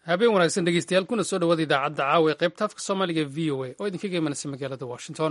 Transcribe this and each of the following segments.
habeen wanaagsan dhegeystayaal kuna soo dhawaada idaacadda caawa ee qaybta afka soomaaliga v o a oo idinkaga imanaysa magaalada washington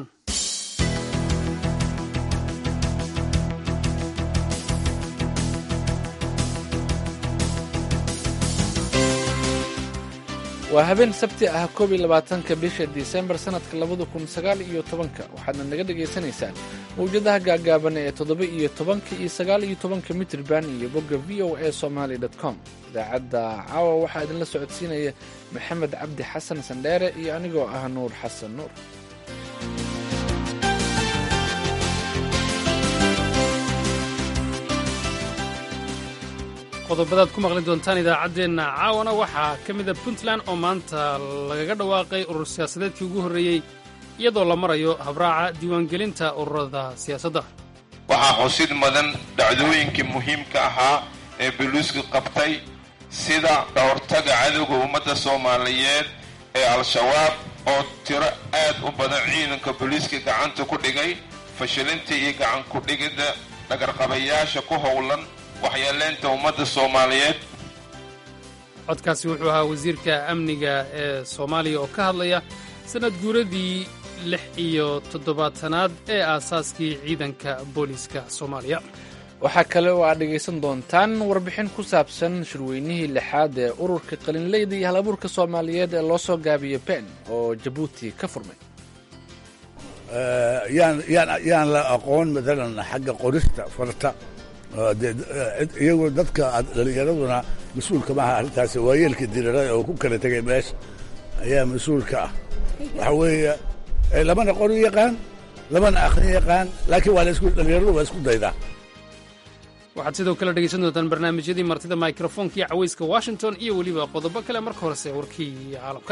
waa habeen sabti ah koob iyo labaatanka bisha disembar sannadka labada kun sagaal iyo tobanka waxaadna naga dhagaysanaysaan mawjadaha gaagaaban ee toddoba iyo tobanka iyo sagaal iyo tobanka mitrban iyo bogga v o a somaly com idaacadda caawa waxaa idinla socodsiinaya maxamed cabdi xasan sandheere iyo anigoo ah nuur xasan nuur qodobadaad ku maqli doontaan idaacaddeenna caawana waxaa ka mida puntland oo maanta lagaga dhawaaqay urur siyaasadeedkii ugu horreeyey iyadoo la marayo habraaca diiwaangelinta ururada siyaasadda waxaa xusid mudan dhacdooyinkii muhiimka ahaa ee buluusku qabtay sida dhowrtaga cadowga ummadda soomaaliyeed ee al-shabaab oo tiro aad u badan ciidanka boliiska gacanta ku dhigay fashilinta iyo gacan ku-dhigidda dhagarqabayaasha ku howlan waxyeeleynta ummadda soomaaliyeed codkaasi wuxuu ahaa wasiirka amniga ee soomaaliya oo ka hadlaya sannad guuradii lix iyo toddobaatanaad ee aasaaskii ciidanka booliiska soomaaliya waxaa kale oo aad dhegaysan doontaan warbixin ku saabsan shirweynihii lixaad ee ururka qalinleyda iyo halabuurka soomaaliyeed ee loo soo gaabiyo ben oo jabuuti ka furmay yaan la aqoon maalan xagga qorista farta iyagoo dadka dhalinyaraduna mas-uulka maaha arrintaasi waa yeelka dirarada oo ku kala tegay meesha ayaa mas-uulka ah waxa weeye lamana qori yaqaan lamana akhrin yaqaan laakiin waa dhalinyaradu waa isku daydaa waxaad sidoo kale dhegaysan doontaan barnaamijyadii martida mikrofoonka iyo cawayska washington iyo weliba qodobo kale marka horese warkii caalamka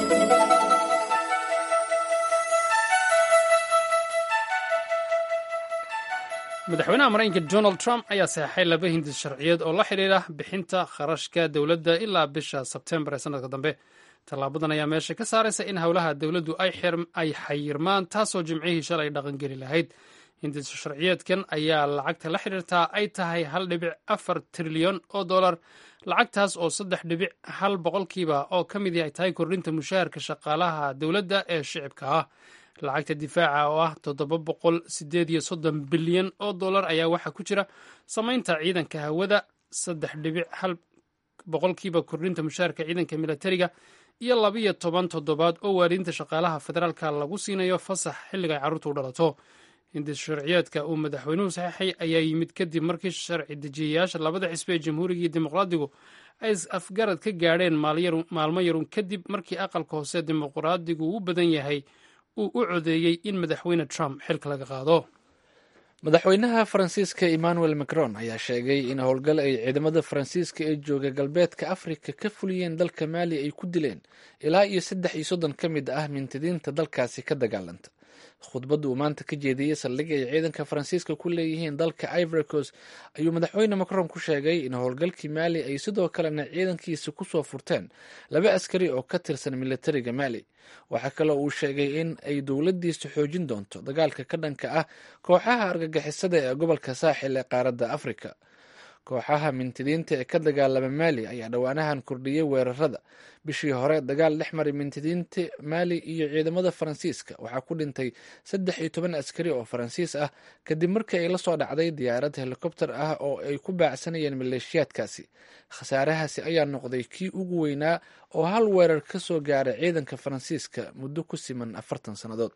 madaxweynaha maraykanka donald trump ayaa saxeixay laba hindis sharciyeed oo la xidhiidha bixinta kharashka dowladda ilaa bisha sebtembar ee sanadka dambe tallaabadan ayaa meesha ka saaraysa in howlaha dowladdu ay xayirmaan taasoo jimcihii shalay dhaqangeli lahayd hindis sharciyeedkan ayaa lacagta la xidhiirtaa ay tahay hal dhibic afar trilyan oo dollar lacagtaas oo saddex dhibic hal boqolkiiba oo ka mid ay tahay kordhinta mushaharka shaqaalaha dowladda ee shicibka ah lacagta difaaca oo ah toddoba boqol sideed iyo soddon bilyan oo dollar ayaa waxaa ku jira samaynta ciidanka hawada saddex dhibic hal boqolkiiba kordhinta mushaharka ciidanka militariga iyo labiyo toban toddobaad oo waalidiinta shaqaalaha federaalka lagu siinayo fasax xilliga ay carruurtu u dhalato hindis sharciyeedka uu madaxweynuhu saxeixay ayaa yimid kadib markii sharci dejiyayaasha labada xisbi ee jamhuuriga iyo dimuqraadigu ay afgarad ka gaadheen maalmo yarun kadib markii aqalka hoose dimuqraadigu u badan yahay uu u codeeyey in madaxweyne trump xilka laga qaado madaxweynaha faransiiska emmanuel macron ayaa sheegay in howlgal ay ciidamada faransiiska ee jooga galbeedka afrika ka fuliyeen dalka maali ay ku dileen ilaa iyo saddex iyo soddon ka mid ah mintidiinta dalkaasi ka dagaalanta khudbadda uu maanta ka jeediyey saldhig ay ciidanka faransiiska ku leeyihiin dalka ivoricos ayuu madaxweyne macron ku sheegay in howlgalkii maali ay sidoo kalena ciidankiisa kusoo furteen laba askari oo ka tirsan militariga maali waxaa kaloo uu sheegay in ay dowladdiisa xoojin doonto dagaalka ka dhanka ah kooxaha argagixisada ee gobolka saaxil ee qaaradda afrika kooxaha mintidiinta ee ka dagaalama maali ayaa dhowaanahan kordhiyey weerarada bishii hore dagaal dhex maray mintidiinta maali iyo ciidamada faransiiska waxaa ku dhintay saddex iyo toban askari oo faransiis ah kadib markii ay la soo dhacday diyaarad helikobter ah oo ay ku baacsanayeen maleeshiyaadkaasi khasaarahaasi ayaa noqday kii ugu weynaa oo hal weerar ka soo gaaray ciidanka faransiiska muddo ku siman afartan sannadood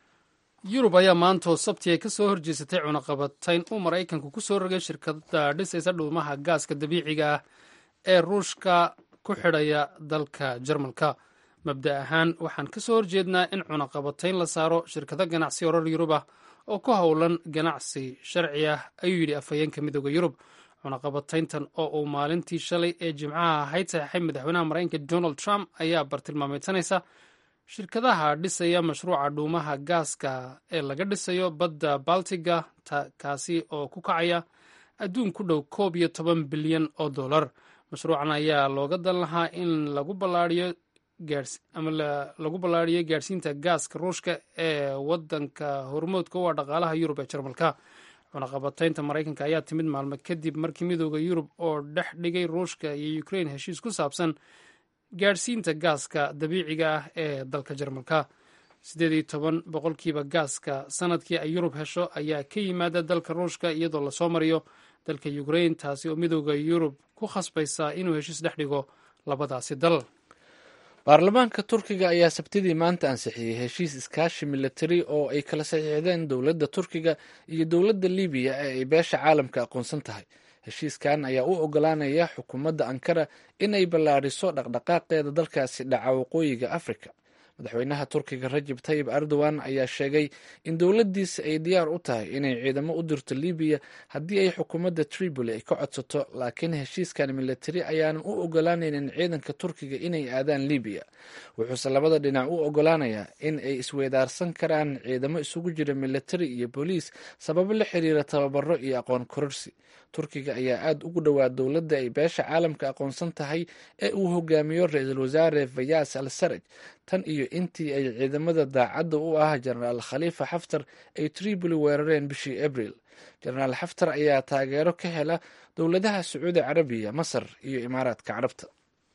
yurub ayaa maantoo sabti ay ka soo horjeesatay cunaqabatayn uu maraykanku ku soo rogay shirkada dhisaysa dhuumaha gaaska dabiiciga ah ee ruushka ku xidhaya dalka jarmalka mabda ahaan waxaan ka soo horjeednaa in cunaqabatayn la saaro shirkado ganacsi orar yurub ah oo ku howlan ganacsi sharci ah ayuu yidhi afhayeenka midooda yurub cunaqabatayntan oo uu maalintii shalay ee jimcaha ahayd saxeixay madaxweynaha maraykanka donald trump ayaa bartilmaameedsanaysa shirkadaha dhisaya mashruuca dhuumaha gaaska ee laga dhisayo badda baltiga kaasi oo ku kacaya adduun ku dhow koob iyo toban bilyan oo dollar mashruucan ayaa looga dan lahaa in lagu ballaariyo ama lagu ballaariyo gaadhsiinta gaaska ruushka ee wadanka hormoodka u ah dhaqaalaha yurub ee jarmalka cunaqabataynta maraykanka ayaa timid maalmo kadib markii midooda yurub oo dhex dhigay ruushka iyo ukrain heshiis ku saabsan gaadhsiinta gaaska dabiiciga ah ee dalka jarmalka siddeed iyo toban boqolkiiba gaaska sanadkii ay yurub hesho ayaa ka yimaada dalka ruushka iyadoo lasoo mariyo dalka ukrain taasi oo midooda yurub ku khasbaysa inuu heshiis dhex dhigo labadaasi dal baarlamaanka turkiga ayaa sabtidii maanta ansixiyey heshiis iskaashi militari oo ay kala saxiixdeen dowladda turkiga iyo dowladda libiya ee ay beesha caalamka aqoonsan tahay heshiiskan ayaa u ogolaanaya xukuumadda ankara inay ballaadhiso dhaqdhaqaaqeeda dalkaasi dhaca waqooyiga afrika madaxweynaha turkiga rajab tayib erdogan ayaa sheegay in dowladdiisa ay diyaar u tahay inay ciidamo u dirto libiya haddii ay xukuumadda tripoli ay ka codsato laakiin heshiiskan militari ayaanan u ogolaanaynin ciidanka turkiga inay aadaan libiya wuxuuse labada dhinac u ogolaanayaa in ay isweydaarsan karaan ciidamo isugu jira militari iyo booliis sababo la xiriira tababaro iyo aqoon kororsi turkiga ayaa aada ugu dhowaa dowladda ay beesha caalamka aqoonsan tahay ee uu hogaamiyo ra-iisul wasaare fayas al saraj tan iyo intii ay ciidamada daacadda u ah jenaraal khaliifa xaftar ay tripoli weerareen bishii abril jenaraal xaftar ayaa taageero ka hela dowladaha sacuudi carabiya masar iyo imaaraadka carabta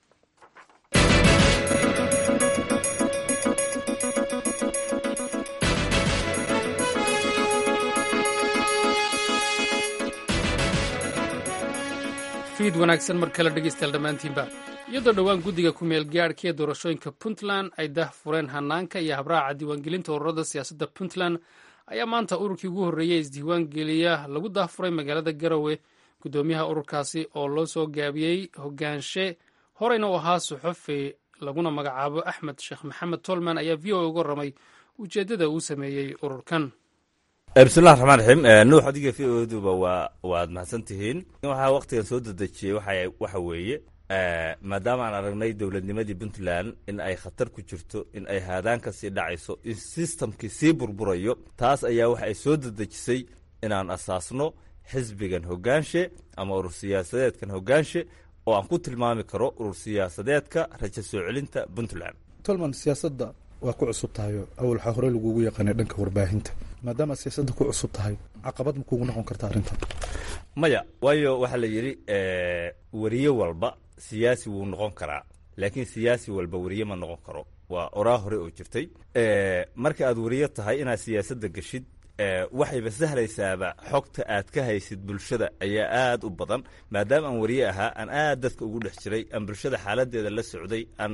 fiid wanaagsan mar kale dhegeystayaal dhammaantiinba iyadoo dhowaan guddiga ku meel gaadhka ee doorashooyinka puntland ay dah fureen hanaanka iyo habraaca diiwaangelinta ururada siyaasadda puntland ayaa maanta ururkii ugu horreeyey isdiiwaangeliya lagu dahfuray magaalada garowe guddoomiyaha ururkaasi oo loo soo gaabiyey hogaanshe horeyna u ahaa suxufi laguna magacaabo axmed sheekh maxamed tolman ayaa v o a uga warramay ujeeddada uu sameeyey ururkan bismillahi raxmaan raxiim nuux adiga v o duba waa waad mahadsan tihiin waxaa waktigan soo dedejiyey waxa weeye maadaama aan aragnay dowladnimadii puntland in ay khatar ku jirto in ay haadaan ka sii dhacayso in sistamkii sii burburayo taas ayaa waxa ay soo dedejisay inaan asaasno xisbigan hogaanshe ama urur siyaasadeedkan hogaanshe oo aan ku tilmaami karo urur siyaasadeedka rajo soo celinta puntland tolman siyaasadda waa ku cusub tahayo awal waxaa hore lagugu yaqaanay dhanka warbaahinta maadaama siyaasadda ku cusub tahay caqabad ma kugu noqon karta arrintan maya waayo waxaa la yidhi weriye walba siyaasi wuu noqon karaa laakiin siyaasi walba weriye ma noqon karo waa oraa hore oo jirtay marka aad weriye tahay inaad siyaasadda geshid waxayba sahlaysaaba xogta aad ka haysid bulshada ayaa aad u badan maadaama aan weriye ahaa aan aad dadka ugu dhex jiray aan bulshada xaaladeeda la socday aan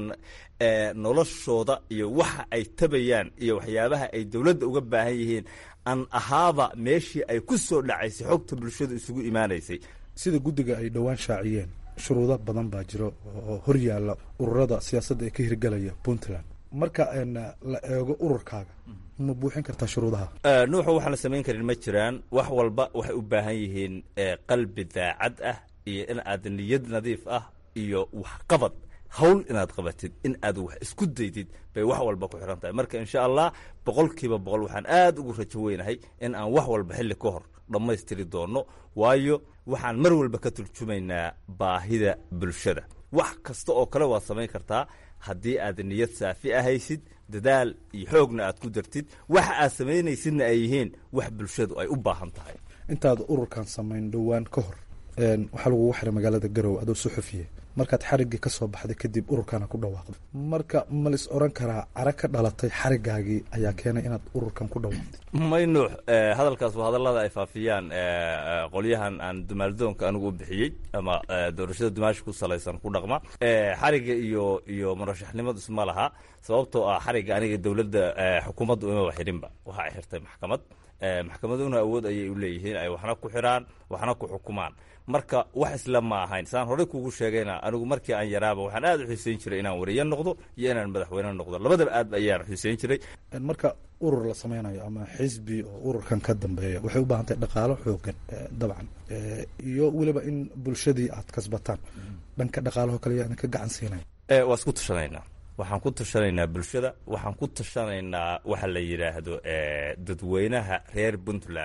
noloshooda iyo waxa ay tabayaan iyo waxyaabaha ay dowladda uga baahan yihiin aan ahaaba meeshii ay ku soo dhacaysay xogta bulshada isugu imaanaysay sida guddiga ay dhowaan shaaciyeen shuruudo badan baa jiro oo hor yaalla ururada siyaasadda ee ka hirgelaya puntland marka la eego ururkaaga ma buuxin kartaa shuruudaha nuuxu waxaan la samayn karin ma jiraan wax walba waxay u baahan yihiin qalbi daacad ah iyo in aad niyad nadiif ah iyo waxqabad hawl inaad qabatid in aad wax isku daydid bay wax walba ku xiran tahay marka insha allah boqolkiiba boqol waxaan aad ugu rajo weynahay in aan wax walba xilli ka hor dhammaystiri doono waayo waxaan mar walba ka turjumaynaa baahida bulshada wax kasta oo kale waad samayn kartaa haddii aad niyad saafi ahaysid dadaal iyo xoogna aad ku dartid waxa aad samaynaysidna ay yihiin wax bulshadu ay u baahan tahay intaad ururkan samayn dhowaan ka hor waxaa lagugu xiray magaalada garowe adoo suxufiye markaad xariggii ka soo baxday kadib ururkana ku dhawaaqday marka ma lis oran karaa cara ka dhalatay xarigaagii ayaa keenay inaad ururkan ku dhawaaqday may nuux hadalkaas waa hadallada ay faafiyaan qolyahan aan dumaaldoonka anigu u bixiyey ama doorashada dumaashi ku salaysan ku dhaqma xarigga iyo iyo murashaxnimadu isma laha sababtoo ah xarigga aniga dowladda xukuumaddu imaba xirinba waxa ay xirtay maxkamad maxkamaduna awood ayay u leeyihiin ay waxna ku xiraan waxna ku xukumaan marka wax isla ma ahayn saan horey kugu sheegayna anigu markii aan yaraaba waxaan aad u xiiseyn jiray inaan wariye noqdo iyo inaan madaxweyne noqdo labadaba aad ayaan xiiseyn jiray marka urur la sameynayo ama xisbi oo ururkan ka dambeeya waxay u baahan tahay dhaqaalo xoogan dabcan iyo weliba in bulshadii aad kasbataan dhanka dhaqaalaho kale yaa idinka gacan siinaya waa isku tashanaynaa waxaan ku tashanaynaa bulshada waxaan ku tashanaynaa waxa la yidhaahdo dadweynaha reer puntland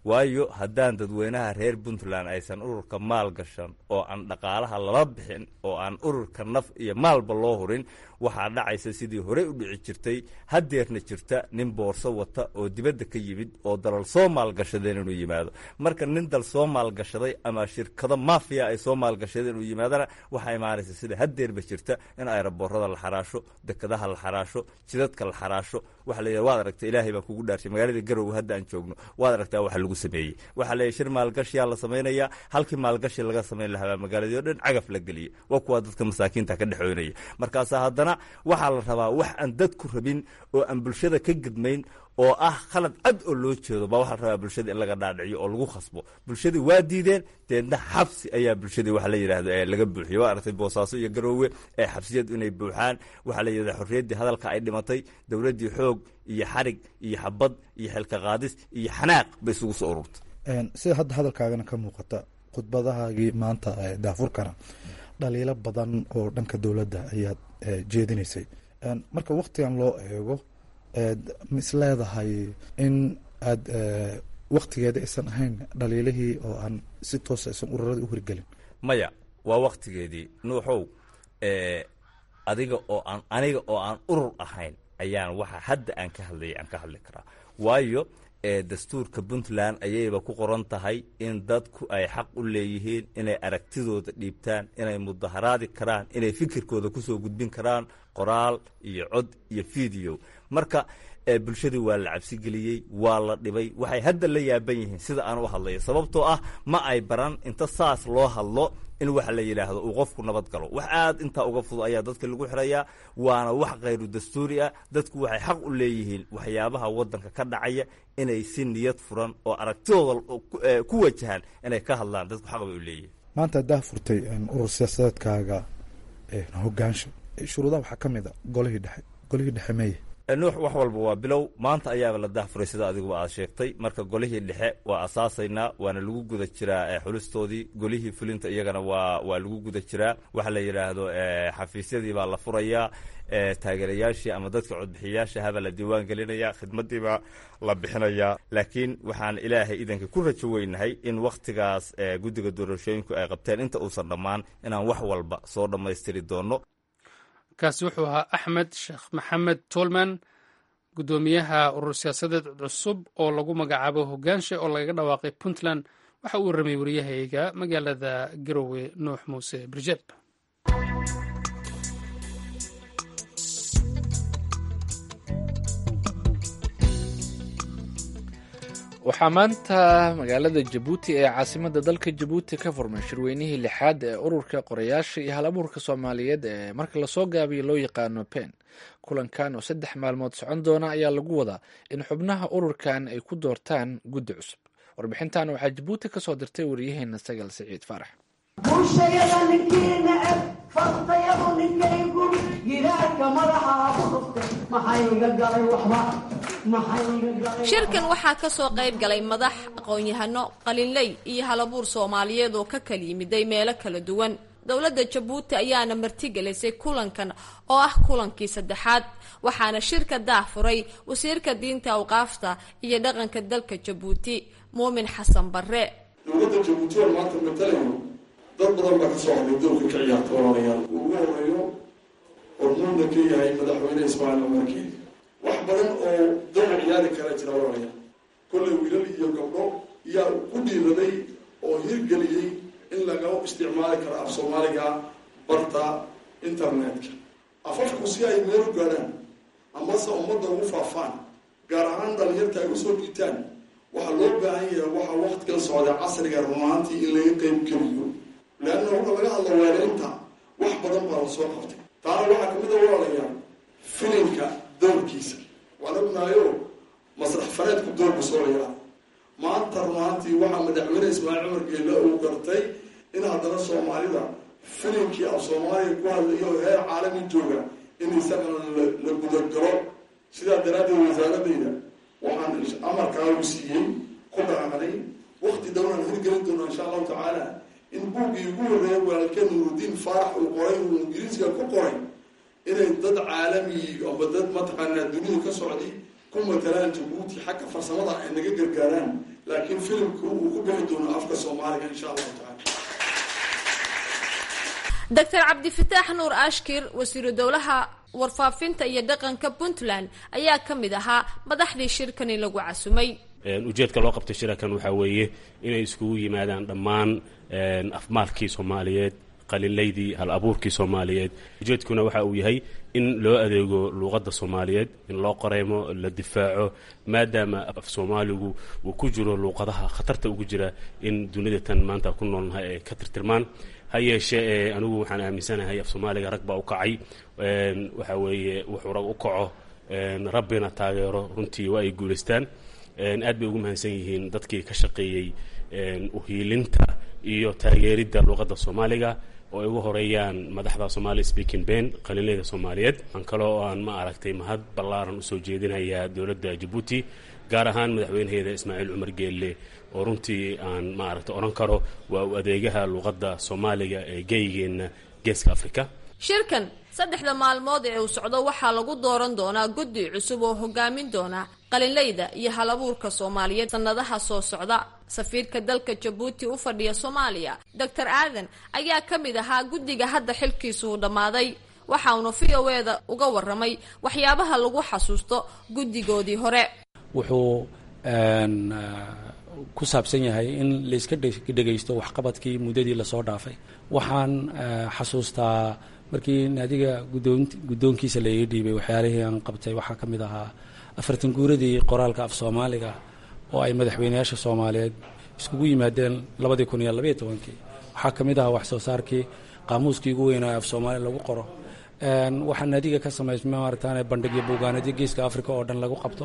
waayo haddaan dadweynaha reer puntland aysan ururka maal gashan oo aan dhaqaalaha lala bixin oo aan ururka naf iyo maalba loo hurin waxaa dhacaysa sidii horey u dhici jirtay hadeerna jirta nin boorso wata oo dibadda ka yimid oo dalal soo maalgashadeen inuu yimaado marka nin dal soo maalgashaday ama shirkado mafiya ay soo maalgashadeen inuu yimaadana waxaa imaanaysa sida hadeerba jirta in ayraboorada la xaraasho dekadaha la xaraasho jidadka la xaraasho waxa la yidhaha waad aragta ilaahay baan kugu dhaarshay magaalada garowe hadda aan joogno waad aragtaa waxa lagu sameeyey waxaa la shir maalgashiyaa la samaynayaa halkii maalgashi laga samayn lahaa magaaladii o dhan cagaf la geliya waa kuwa dadka masaakiinta ka dhexoynaya markaasa haddana waxaa la rabaa wax aan dadku rabin oo aan bulshada ka gedmayn oo ah khalad cad oo loo jeedo baa waxaa la rabaa bulshada in laga dhaadhiciyo oo lagu khasbo bulshadii waa diideen deedna xabsi ayaa bulshadii waxa la yidhaahdo ee laga buuxiyo waa aragtay boosaaso iyo garoowe ee xabsiyadu inay buuxaan waxaa la yidhahda xorriyaddii hadalka ay dhimatay dowladdii xoog iyo xarig iyo xabad iyo xilka qaadis iyo xanaaq bay isugu soo ururtay sida hadda hadalkaagana ka muuqata khudbadahaagii maanta daafurkana dhaliilo badan oo dhanka dowladda ayaad jeedinaysay marka waktigan loo eego ma is leedahay in aada waktigeeda aysan ahayn dhaliilihii oo aan si toosa aysan ururada u hirgelin maya waa waktigeedii nuuxow adiga oo aan aniga oo aan urur ahayn ayaan waxa hadda aan ka hadlayay aan ka hadli karaa waayo dastuurka puntland ayayba ku qoran tahay in dadku ay xaq u leeyihiin inay aragtidooda dhiibtaan inay mudaharaadi karaan inay fikirkooda kusoo gudbin karaan qoraal iyo cod iyo video marka bulshadii waa la cabsigeliyey waa la dhibay waxay hadda la yaaban yihiin sida aan u hadlayo sababtoo ah ma ay baran inta saas loo hadlo in waxa la yidhaahdo uu qofku nabad galo wax aad intaa uga fudud ayaa dadka lagu xirayaa waana wax khayru dastuuri ah dadku waxay xaq u leeyihiin waxyaabaha wadanka ka dhacaya inay si niyad furan oo aragtidooda ku wajahaan inay ka hadlaan dadku xaq bay u leeyihiin maanta haddaa furtay urur siyaasadeedkaaga hogaansha shuruudaha waxaa ka mid a golihii dhexe golihii dhexe meye nuux wax walba waa bilow maanta ayaaba la dahfuray sida adiguba aad sheegtay marka golihii dhexe waa asaasaynaa waana lagu guda jiraa xulistoodii golihii fulinta iyagana waa waa lagu guda jiraa waxa la yidhaahdo xafiisyadii baa la furayaa taageerayaashii ama dadka codbixiyayaasha habaa la diiwaan gelinaya khidmadiibaa la bixinayaa laakiin waxaan ilaahay idanka ku rajo weynahay in wakhtigaas guddiga doorashooyinku ay qabteen inta uusan dhammaan inaan wax walba soo dhammaystiri doono kaasi wuxuu ahaa axmed sheekh maxamed tolman guddoomiyaha urur siyaasadeed cusub oo lagu magacaabo hogaanshe oo lagaga dhawaaqay puntland waxa uu warramay wariyahayga magaalada garowe nuux muuse birjeeb waxaa maanta magaalada jabuuti ee caasimadda dalka jabuuti ka furmay shirweynihii lixaad ee ururka qorayaasha iyo hal abuurka soomaaliyeed ee marka lasoo gaabiyo loo yaqaano pen kulankan oo saddex maalmood socon doona ayaa lagu wadaa in xubnaha ururkan ay ku doortaan guddi cusub warbixintan waxaa jabuuti kasoo dirtay wariyaheena sagal siciid faarax bulshayada ninkii neceb fartayadu ninkay guri gidaarka madaxa ku dhuftay maxayga galay waxba shirkan waxaa ka soo qayb galay madax aqoon-yahano qalinley iyo halabuur soomaaliyeed oo ka kala yimiday meelo kala duwan dowladda jabuuti ayaana martigelisay kulankan oo ah kulankii saddexaad waxaana shirka daafuray wasiirka diinta awqaafta iyo dhaqanka dalka jabuuti muumin xasan barre dowladda jabuuti oo maanta matalayo dad badan baa ka soo hadlay doorka ka ciyaarta walaalayaal uu ugu horeeyo hormuudna ka yahay madaxweyne ismaaciil cumarkeed wax badan oo dowr ciyaari kala jira walaalayaal kollay wiilal iyo gabdho yaa ku dhiiraday oo hirgeliyey in laga isticmaali karo af soomaaliga barta internetka afafku si ay meel u gaadhaan amase ummadda ugu faafaan gaar ahaan dhalinyarta ay usoo dhiitaan waxaa loo baahan yahay waxaa waktigan socda casriga rumaantii in laga qeyb geliyo leanna wuxa laga hadla weeraynta wax badan baa la soo qabtay taana waxaa kamid a walaalayaal filimka doorkiisa waan ognaayo masrax fareedku doorku soo layaa maanta rumaantii waxaa madaxweyne ismaaciil cumar geelle uu gartay in haddana soomaalida filimkii af soomaaliya ku hadlayo heer caalami jooga in isagana la gudagalo sidaa daraaddeed wasaaradayda waxaan amarkaa u siiyey ku dhaqaqnay wakti dowlaan hirgelin doona insha allahu tacaala in buuggii ugu horreeya walaalkeen nurudiin faarax uu qoray uu ingiriisiga ku qoray inay dad caalami amba dad mataqaanaa dunida ka socday ku matalaan jabuuti xagga farsamada ay naga gargaaraan laakiin filimku uu ku bixi doono afka soomaaliga insha allahu tacaala doctor cabdifataax nuur ashkir wasiiru dowlaha warfaafinta iyo dhaqanka puntland ayaa ka mid ahaa madaxdii shirkani lagu casumay ujeedka loo qabtay shirakan waxaa weeye inay iskugu yimaadaan dhammaan afmaalkii soomaaliyeed qalilaydii hal abuurkii soomaaliyeed ujeedkuna waxa uu yahay in loo adeego luuqadda soomaaliyeed in loo qoreymo la difaaco maadaama af soomaaligu uu ku jiro luuqadaha khatarta ugu jira in dunida tan maanta ku noolnahay ay ka tirtirmaan ha yeeshee anigu waxaan aaminsanahay af soomaaliga rag baa u kacay waxa weeye wuxuu rag u kaco rabbina taageero runtii waa ay guulaystaan aad bay ugu mahadsan yihiin dadkii ka shaqeeyey uhiilinta iyo taageeridda luuqadda soomaaliga oo ay ugu horeeyaan madaxda somali speaking ben qalinleyda soomaaliyeed aan kaloo aan ma aragtay mahad ballaaran usoo jeedinayaa dowladda jabuuti gaar ahaan madaxweynaheeda ismaaciil cumar geelle oo runtii aan ma aragtay odhan karo waa u adeegaha luuqadda soomaaliga ee geygeenna geeska afrika shirkan saddexda maalmood ee uu socdo waxaa lagu dooran doonaa guddi cusub oo hogaamin doona qalinleyda iyo halabuurka soomaaliyeed sannadaha soo socda safiirka dalka jabuuti u fadhiya soomaaliya doctor aadan ayaa ka mid ahaa guddiga hadda xilkiisu uu dhammaaday waxa uuna v o eda uga warramay waxyaabaha lagu xasuusto guddigoodii hore wuxuu ku saabsan yahay in layska dhegaysto waxqabadkii muddadii lasoo dhaafay waxaan xasuustaa markii naadiga guddoonkiisa la ii dhiibay waxyaalihii aan qabtay waxaa ka mid ahaa afartan guuradii qoraalka af soomaaliga oo ay madaxweynayaasha soomaaliyeed iskugu yimaadeen labadii kun iyo labaiyo tobankii waxaa ka mid ahaa wax soo saarkii qaamuuskii ugu weynaa af soomaaliya lagu qoro waxaa naadiga ka samaysmay maarataane bandhigyo buugaanadyo geeska africa oo dhan lagu qabto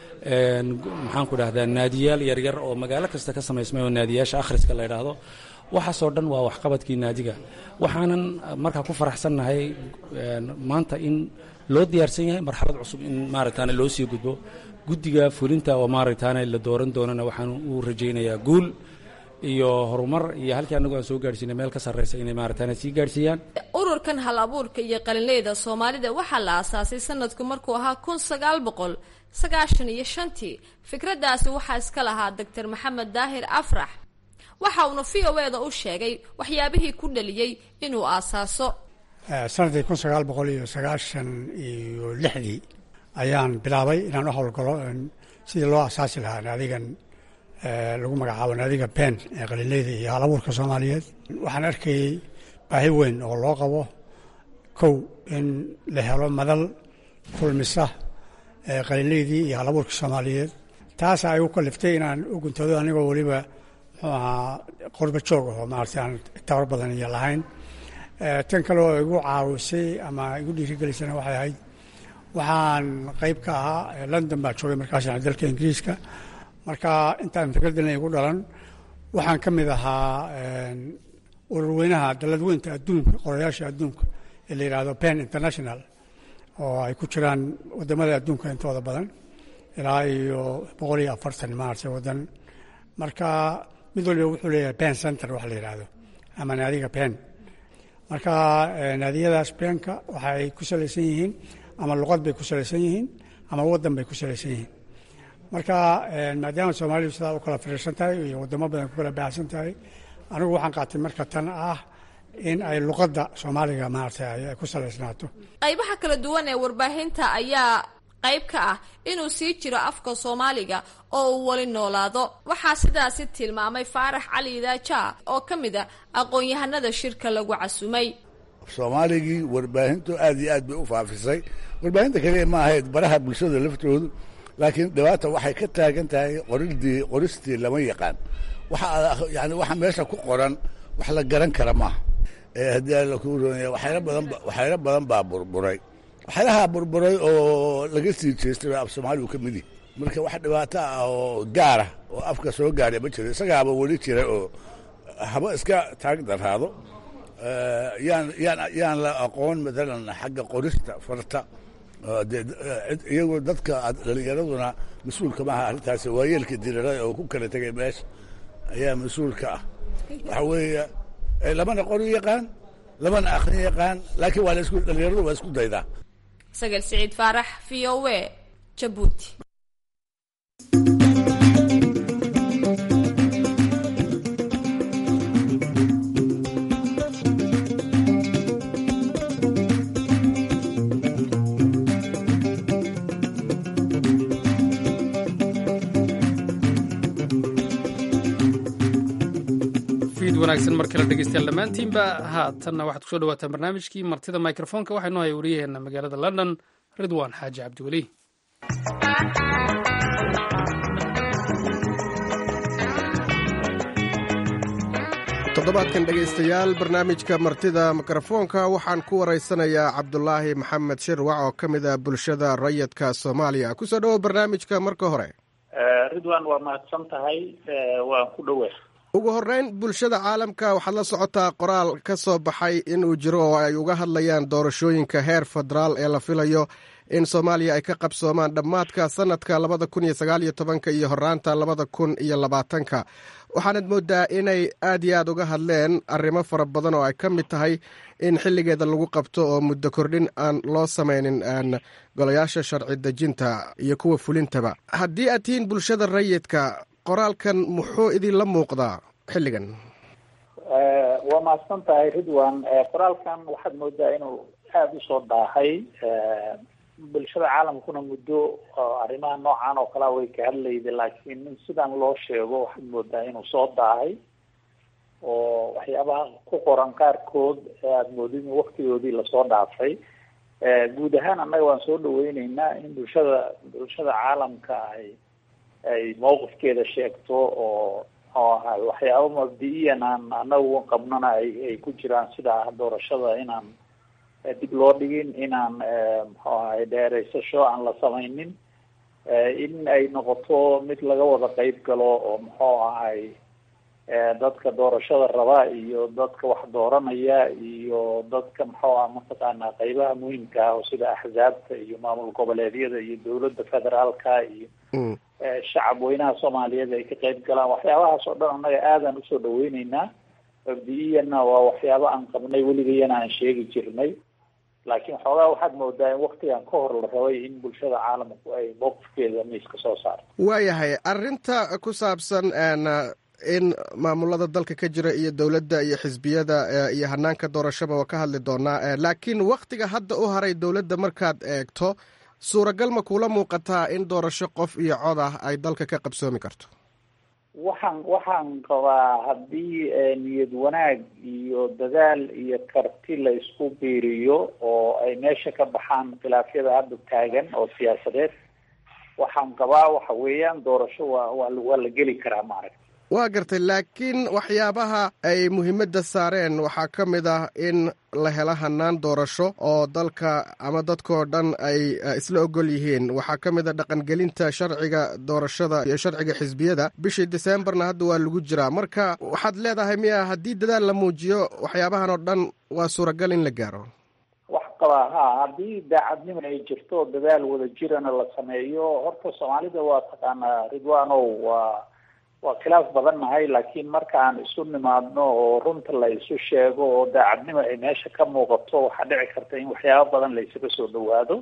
maxaan ku dhahdaa naadiyaal yaryar oo magaalo kasta ka samaysmay oo naadiyaasha akhriska la ydhaahdo waxaasoo dhan waa waxqabadkii naadiga waxaanan markaa ku faraxsannahay maanta in loo diyaarsan yahay marxalad cusub in maaragtaane loo sii gudbo guddiga fulinta oo maaragtaane la dooran doonana waxaan u rajaynayaa guul iyo horumar iyo halkii anagu aan soo gaadhsiinay meel ka sarreysa inay maaragtaane sii gaadhsiiyaan ururkan hal abuurka iyo qalinleyda soomaalida waxaa la aasaasay sanadku markuu ahaa kun sagaal boqol sagaashan iyo shantii fikraddaasi waxaa iska lahaa doctor maxamed daahir afrax waxa uuna v o eda u sheegay waxyaabihii ku dhaliyey inuu aasaaso sanadkii kun sagaal boqol iyo sagaashan iyo lixdii ayaan bilaabay inaan u howlgalo sidii loo asaasi lahaa naadigan lagu magacaabo naadiga ben ee qalinleyda iyo halabuurka soomaaliyeed waxaan arkayey baahi weyn oo loo qabo kow in la helo madal kulmisa qalinleydii iyo halabuurka soomaaliyeed taasa ay u kaliftay inaan u guntado anigoo weliba muxuu ahaa qorba joog aho maarata aan tabar badan iyo lahayn tan kale oo igu caawisay ama igu dhiirigelisana waxay ahayd waxaan qayb ka ahaa london baa joogay markaasna dalka ingiriiska marka intaan fikraddan igu dhalan waxaan ka mid ahaa ururweynaha daladweynta adduunka qorayaasha adduunka ee la yidhaahdo pen international oo ay ku jiraan wadamada adduunka intooda badan ilaa iyo boqol iyo afartan maaragtay wadan marka mid waliba wuxuu leeyahay pen center waxa la yidhaahdo ama naadiga pen marka naadiyadaas penka waxa ay ku salaysan yihiin ama luqad bay ku salaysan yihiin ama wadan bay ku salaysan yihiin marka maadaama soomaalidu sidaa u kala firiirsan tahay iyo wadamo badan ku kala baahsan tahay anigu waxaan qaatay marka tan ah in ay luqadda soomaaliga maaragtay ay ku salaysnaato qaybaha kala duwan ee warbaahinta ayaa qayb ka ah inuu sii jiro afka soomaaliga oo uu weli noolaado waxaa sidaasi tilmaamay faarax cali idaaja oo ka mid a aqoon-yahanada shirka lagu casumay soomaaligii warbaahintu aad iyo aad bay u faafisay warbaahinta kaliya ma ahayd baraha bulshada laftoodu laakiin dhibaata waxay ka taagan tahay qoridii qoristii lama yaqaan waxa yani waxa meesha ku qoran wax la garan kara maaha haddii alla kuu roonaya waxyaalo badan waxyaalo badan baa burburay waxyaalaha burburay oo laga sii jeestay baa af soomaaligu ka mid yihi marka wax dhibaato ah oo gaara oo afka soo gaadhay ma jiro isagaaba weli jira oo haba iska taag daraado yaan yaan yaan la aqoon matalan xagga qorista farta iyagoo dadka dhalinyaraduna mas-uulka maaha arrintaasi waayeelka dirarada oo ku kala tegay meesha ayaa mas-uulka ah waxa weeye lamana qori yaqaan lamana akhrin yaqaan laakiin waa laisku dhalinyaradu waa isku daydaa sagal siciid faarax v o w jabuuti wanaagsan mar kale dhegeystayaal dhammaantiinba haatanna waxaad kusoo dhawaataan barnaamijkii martida microfoonka waxaynu haya wariyaheena magaalada london ridwan xaaji cabdiweli toddobaadkan dhegaystayaal barnaamijka martida mikrofoonka waxaan ku waraysanayaa cabdulaahi maxamed shirwac oo ka mid ah bulshada rayidka soomaaliya kusoo dhowo barnaamijka marka hore ridwan waa mahadsan tahay waan ku dhowe ugu horeyn bulshada caalamka waxaad la socotaa qoraal ka soo baxay inuu jiro oo ay uga hadlayaan doorashooyinka heer federaal ee la filayo in soomaaliya ay ka qabsoomaan dhammaadka sanadka labada kun iyo sagaal iyo tobanka iyo horaanta labada kun iyo labaatanka waxaanad moodaa inay aad iyo aad uga hadleen arrimo fara badan oo ay ka mid tahay in xilligeeda lagu qabto oo muddo kordhin aan loo samaynin golayaasha sharci dejinta iyo kuwa fulintaba haddii aad tihiin bulshada rayidka qoraalkan muxuu idinla muuqdaa xilligan waa mahadsan tahay ridwan qoraalkan waxaad moodaa inuu aada usoo daahay bulshada caalamkuna muddo arrimaha noocan oo kalea way ka hadlayda laakiin in sidan loo sheego waxaad moodaa inuu soo daahay oo waxyaabaha ku qoran qaarkood aada moodid in waktigoodii lasoo dhaafay guud ahaan annaga waan soo dhaweyneynaa in bulshada bulshada caalamka ay ay mawqifkeeda sheegto oo oo ahay waxyaaba mabdi-iyan aan anagu qabnana ay ay ku jiraan sida doorashada inaan dib loo dhigin inaan muxuu ahay dheereysasho aan la samaynin in ay noqoto mid laga wada qeyb galo oo muxuu ahay dadka doorashada raba iyo dadka wax dooranaya iyo dadka muxuu ah mataqaanaa qeybaha muhiimka ah oo sida axzaabta iyo maamul goboleedyada iyo dowladda federaalka iyo shacab weynaha soomaaliyeed ay ka qeyb galaan waxyaabahaas oo dhan annaga aadaan usoo dhaweyneynaa mabdi-iyana waa waxyaaba aan qabnay weligayana aan sheegi jirnay laakiin xoogaa waxaad moodaa in waktigan ka hor la rabay in bulshada caalamku ay mowqifkeeda miiska soo saarto waayahay arrinta ku saabsan in maamulada dalka ka jira iyo dowladda iyo xisbiyada iyo hanaanka doorashaba waa ka hadli doonaa laakiin waktiga hadda u haray dowladda markaad eegto suuragal ma kuula muuqataa in doorasho qof iyo cod ah ay dalka ka qabsoomi karto waxaan waxaan qabaa haddii niyad wanaag iyo dadaal iyo karti la isku biiriyo oo ay meesha ka baxaan khilaafyada hadda taagan oo siyaasadeed waxaan qabaa waxa weeyaan doorasho waa waa waa la geli karaa maaragta waa gartay laakiin waxyaabaha ay muhiimadda saareen waxaa ka mid ah in la helo hanaan doorasho oo dalka ama dadkao dhan ay isla ogol yihiin waxaa ka mid a dhaqangelinta sharciga doorashada iyo sharciga xisbiyada bishii deseembarna hadda waa lagu jiraa marka waxaad leedahay miya haddii dadaal la muujiyo waxyaabahan oo dhan waa suuragal in la gaaro wax qabaa ha haddii daacadnimo ay jirto dadaal wada jirana la sameeyo horta soomaalida waa taqaanaa ridwanow waa waa khilaaf badan nahay laakiin marka aan isu nimaadno oo runta la isu sheego oo daacadnimo ay meesha ka muuqato waxaa dhici karta in waxyaaba badan la isaga soo dhawaado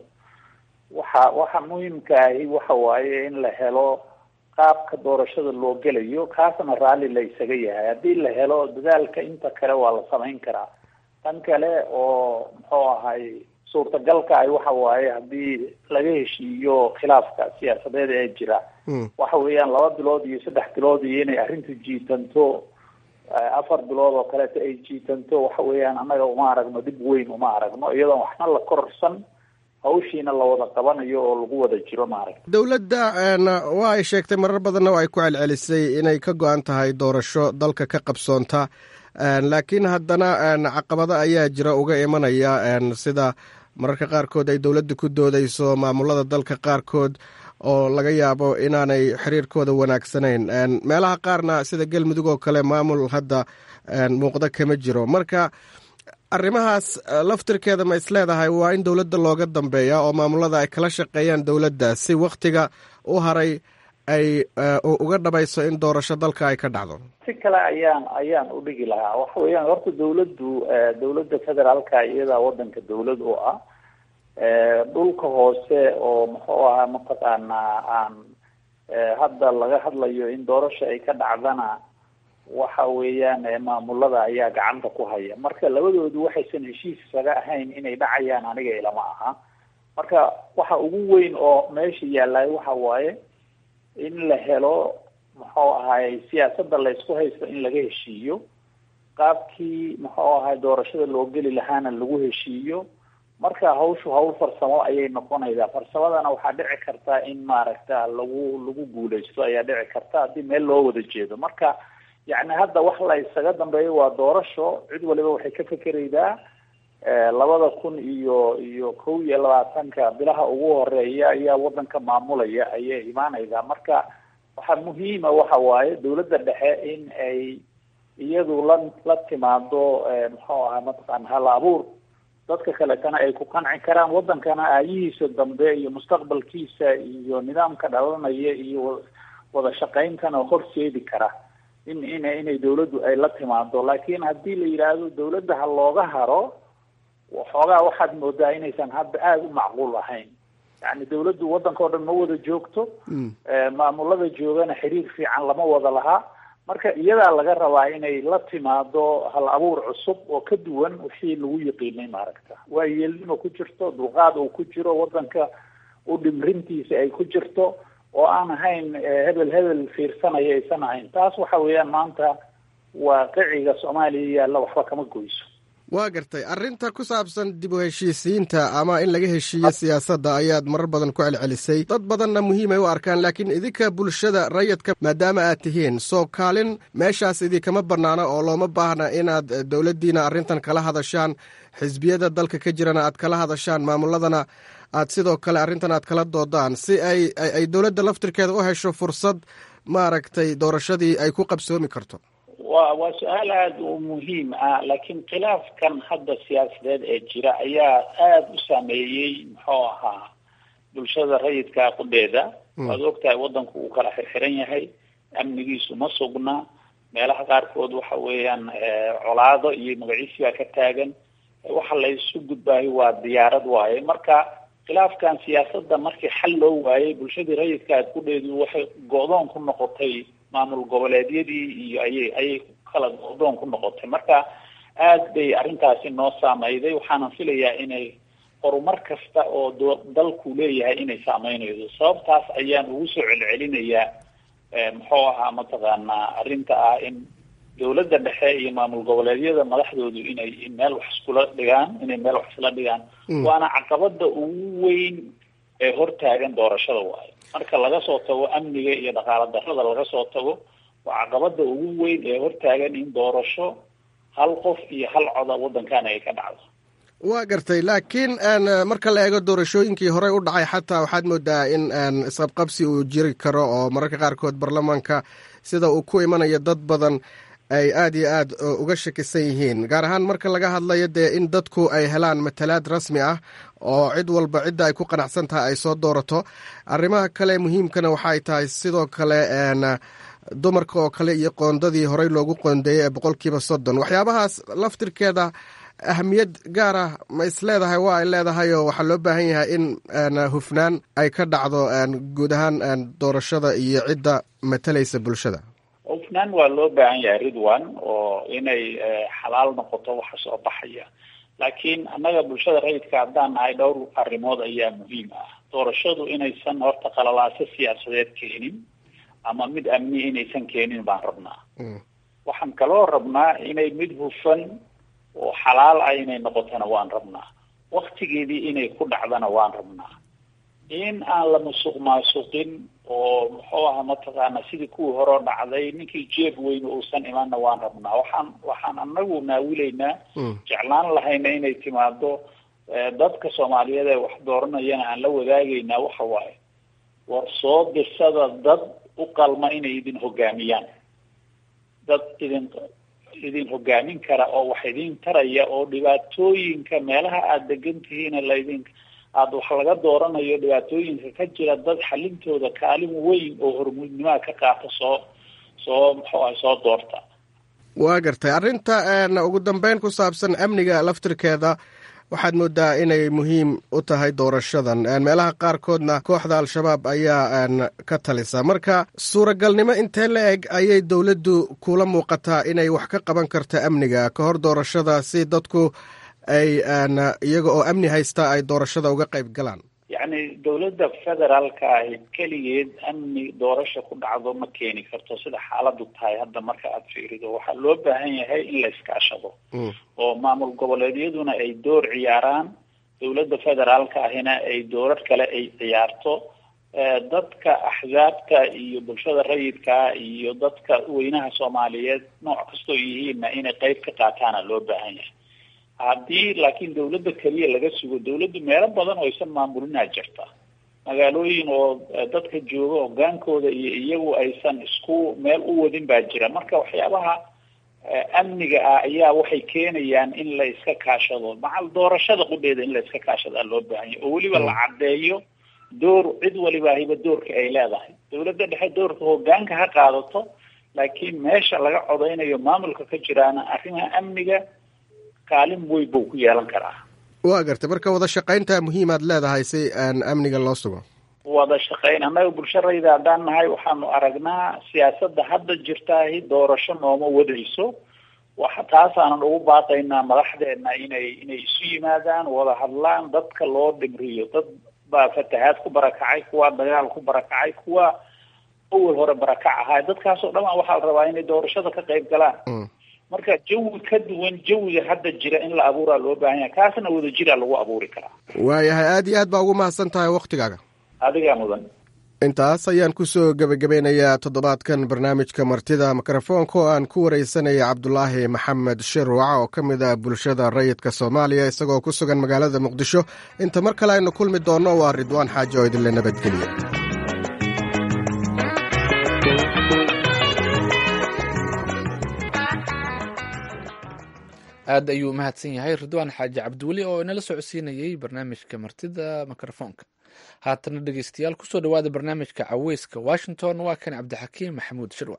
waxa waxa muhiimka ahi waxa waaye in la helo qaabka doorashada loo gelayo kaasna raalli la isaga yahay haddii la helo dadaalka inta kale waa la samayn karaa tan kale oo muxuu ahay suurtagalka ay waxa waaye haddii laga heshiiyo khilaafka siyaasadeed ee jira waxa weeyaan laba bilood iyo saddex bilood iyo inay arrintu jiitanto afar bilood oo kaleeto ay jiitanto waxa weeyaan annaga uma aragno dhib weyn uma aragno iyadoon waxna la kororsan hawshiina la wada qabanayo oo lagu wada jiro maaragta dowladda waa ay sheegtay marar badanna oo ay ku celcelisay inay ka go-an tahay doorasho dalka ka qabsoonta laakiin haddana caqabado ayaa jira uga imanaya sida mararka qaarkood ay dowladda ku doodeyso maamulada dalka qaarkood oo laga yaabo inaanay xiriirkooda wanaagsanayn meelaha qaarna sida galmudug oo kale maamul hadda muuqda kama jiro marka arrimahaas laftirkeeda ma isleedahay waa in dowladda looga dambeeya oo maamulada ay kala shaqeeyaan dowladda si wakhtiga u haray ay uga dhabayso in doorasho dalka ay ka dhacdo si kale ayaan ayaan u dhigi lahaa waxa weeyaan horta dowladdu dowladda federaalka iyadaa wadanka dowlad oo ah dhulka hoose oo muxuu ahaa mataqaanaa aan hadda laga hadlayo in doorasho ay ka dhacdana waxa weeyaan maamulada ayaa gacanta ku haya marka labadoodu waxaysan heshiis isaga ahayn inay dhacayaan aniga ilama aha marka waxa ugu weyn oo meesha yaallay waxa waaye in la helo muxuu ahay siyaasadda la isku haysto in laga heshiiyo qaabkii muxuu ahay doorashada loo geli lahaana lagu heshiiyo marka hawshu hawl farsamo ayay noqonaysaa farsamadana waxaa dhici karta in maaragta lagu lagu guuleysto ayaa dhici karta haddii meel loo wada jeedo marka yacni hadda wax la isaga dambeeyo waa doorasho cid waliba waxay ka fekeraydaa labada kun iyo iyo kow iyo labaatanka bilaha ugu horeeya ayaa wadanka maamulaya ayay imaanaysaa marka waxaa muhiima waxa waaye dawladda dhexe in ay iyadu la la timaado muxuu ahaa mataqaana hal abuur dadka kaletana ay ku qanci karaan wadankana aayihiisa dambe iyo mustaqbalkiisa iyo nidaamka dhalanaya iyo wada shaqayntana horseedi kara in in inay dawladdu ay la timaado laakiin haddii la yidhaahdo dawladda ha looga haro waxoogaa waxaad moodaa inaysan hadda aada u macquul ahayn yani dawladdu wadanka o dhan ma wada joogto maamulada joogana xiriir fiican lama wada lahaa marka iyadaa laga rabaa inay la timaado hal abuur cusub oo ka duwan wixii lagu yiqiinay maaragta waa yeelnimo ku jirto dulqaad uu ku jiro wadanka u dhimrintiisa ay ku jirto oo aan ahayn hebel hebel fiirsanaya aysan ahayn taas waxa weeyaan maanta waaqiciga soomaaliya yaalla waxba kama goyso waa gartay arrinta ku saabsan dib u heshiisiinta ama in laga heshiiyo siyaasadda ayaad marar badan ku celcelisay dad badanna muhiimay u arkaan laakiin idinka bulshada rayidka maadaama aad tihiin soo kaalin meeshaas idinkama bannaana oo looma baahna inaad dowladdiina arrintan kala hadashaan xisbiyada dalka ka jirana aad kala hadashaan maamuladana aad sidoo kale arrintan aad kala doodaan si ay ay dowladda laftirkeeda u hesho fursad maaragtay doorashadii ay ku qabsoomi karto wa waa su-aal aada u muhiim ah laakiin khilaafkan hadda siyaasadeed ee jira ayaa aada u saameeyey muxuu ahaa bulshada rayidka qudheeda waad ogtahay wadanku uu kala xirxiran yahay amnigiisu ma sugna meelaha qaarkood waxa weeyaan colaado iyo magaciisi baa ka taagan waxa la isu gudbaayo waa diyaarad waaye marka khilaafkan siyaasadda markii xal loo waayay bulshadii rayidka qudheedu waxay go-doon ku noqotay maamul goboleedyadii iyo ayay ayay kala go-doon ku noqotay marka aad bay arrintaasi noo saameyday waxaanan filayaa inay horumar kasta oo do dalku leeyahay inay saameynayso sababtaas ayaan ugu soo celcelinayaa muxuu ahaa mataqaanaa arrinta ah in dawladda dhexe iyo maamul goboleedyada madaxdoodu inay meel wax iskula dhigaan inay meel wax isla dhigaan waana caqabada ugu weyn ee hortaagan doorashada waayo marka laga soo tago amniga iyo dhaqaala darrada laga soo tago waa caqabada ugu weyn ee hortaagan in doorasho hal qof iyo hal coda waddankan ay ka dhacdo waa gartay laakiin marka la eego doorashooyinkii horey u dhacay xataa waxaad moodaa in isqabqabsi uu jiri karo oo mararka qaarkood baarlamaanka sida uu ku imanayo dad badan ay aad iyo aad uga shakisan yihiin gaar ahaan marka laga hadlayo dee in dadku ay helaan matalaad rasmi ah oo cid walba cidda ay ku qanacsan tahay ay soo doorato arrimaha kale muhiimkana waxaay tahay sidoo kale dumarka oo kale iyo qoondadii horey loogu qoondeeyey ee boqolkiiba soddon waxyaabahaas laftirkeeda ahamiyad gaar ah ma is leedahay waa ay leedahay oo waxaa loo baahan yahay in hufnaan ay ka dhacdo guud ahaan doorashada iyo cidda matalaysa bulshada hufnaan waa loo baahan yahay ridwan oo inay xalaal noqoto waxa soo baxaya laakiin annaga bulshada rayidka haddaan nahay dhowr arrimood ayaa muhiim ah doorashadu inaysan horta qalalaaso siyaasadeed keenin ama mid amni inaysan keenin baan rabnaa waxaan kaloo rabnaa inay mid hufan oo xalaal ah inay noqotona waan rabnaa waktigeedii inay ku dhacdana waan rabnaa in aan la musuq maasuqin oo muxuu aha mataqaana sidii kuwii horeo dhacday ninkii jeeb weyn uusan imanna waan rabnaa waxaan waxaan anagu naawilaynaa jeclaan lahayna inay timaado dadka soomaaliyeed ee wax dooranayana aan la wadaagaynaa waxa waaye war soo dirsada dad u qalma inay idin hogaamiyaan dad idin idin hogaamin kara oo wax idin taraya oo dhibaatooyinka meelaha aada degan tihiina laydin aada wax laga dooranayo dhibaatooyinka ka jira dad xalintooda kaalin weyn oo hormuudnimaha ka qaata soo soo muxuu ah soo doorta waa gartay arrinta ugu dambeyn ku saabsan amniga laftirkeeda waxaad moodaa inay muhiim u tahay doorashadan meelaha qaarkoodna kooxda al-shabaab ayaa ka talisa marka suuragalnimo intee la eg ayay dowladdu kula muuqataa inay wax ka qaban karto amniga ka hor doorashada si dadku ay iyaga oo amni haysta ay doorashada uga qayb galaan yacni dowladda federaalka ahi keligeed amni doorasha ku dhacdo ma keeni karto sida xaaladu tahay hadda marka aada fiirido waxaa loo baahan yahay in la iskaashado oo maamul goboleedyaduna ay door ciyaaraan dowladda federaalka ahina ay doorar kale ay ciyaarto dadka axzaabta iyo bulshada rayidka iyo dadka weynaha soomaaliyeed nooc kastoo yihiinna inay qeyb ka qaataana loo baahan yahay haddii laakiin dawladda keliya laga sugo dawladdu meelo badan oo aysan maamulinaa jirta magaalooyin oo dadka jooga hogaankooda iyo iyagu aysan isku meel u wadin baa jira marka waxyaabaha amniga ah ayaa waxay keenayaan in la iska kaashado macal doorashada qudheeda in la iska kaashadaa loo baahanya oo weliba la caddeeyo door cid waliba hiba doorka ay leedahay dawladda dhexe doorka hogaanka ha qaadato laakiin meesha laga codeynayo maamulka ka jiraana arrimaha amniga kaalin weyn buu ku yeelan karaa waa gartay marka wada shaqaynta muhiimaad leedahay si aan amniga loo sugo wada shaqayn annaga bulsharayda haddaan nahay waxaanu aragnaa siyaasadda hadda jirtaahi doorasho nooma wadayso waxa taasaanan ugu baaqaynaa madaxdeena inay inay isu yimaadaan wada hadlaan dadka loo dhimriyo dad baa fatahaad ku barakacay kuwa dagaal ku barakacay kuwa awal hore barakac ahaa dadkaasoo dhan waxaa la rabaa inay doorashada ka qayb galaan marka jawi ka duwan jawiga hadda jira in la abuuraa loo baahan yahay kaasna wadajira lagu abuuri karaa waayahay aada iyo aad baa ugu mahadsan tahay waktigaaga adigaa mudan intaas ayaan kusoo gebagabeynayaa toddobaadkan barnaamijka martida mikrofoonka oo aan ku wareysanaya cabdulaahi maxamed shirwac oo ka mid ah bulshada rayidka soomaaliya isagoo ku sugan magaalada muqdisho inta mar kale aynu kulmi doonno waa ridwaan xaaji oo idinle nabadgeliya aad ayuu u mahadsan yahay ridwaan xaaji cabdiweli oo inala socodsiinayey barnaamijka martida mikrofoonka haatana dhegeystayaal kusoo dhowaada barnaamijka caweyska washington waa kan cabdixakiim maxamuud shirwac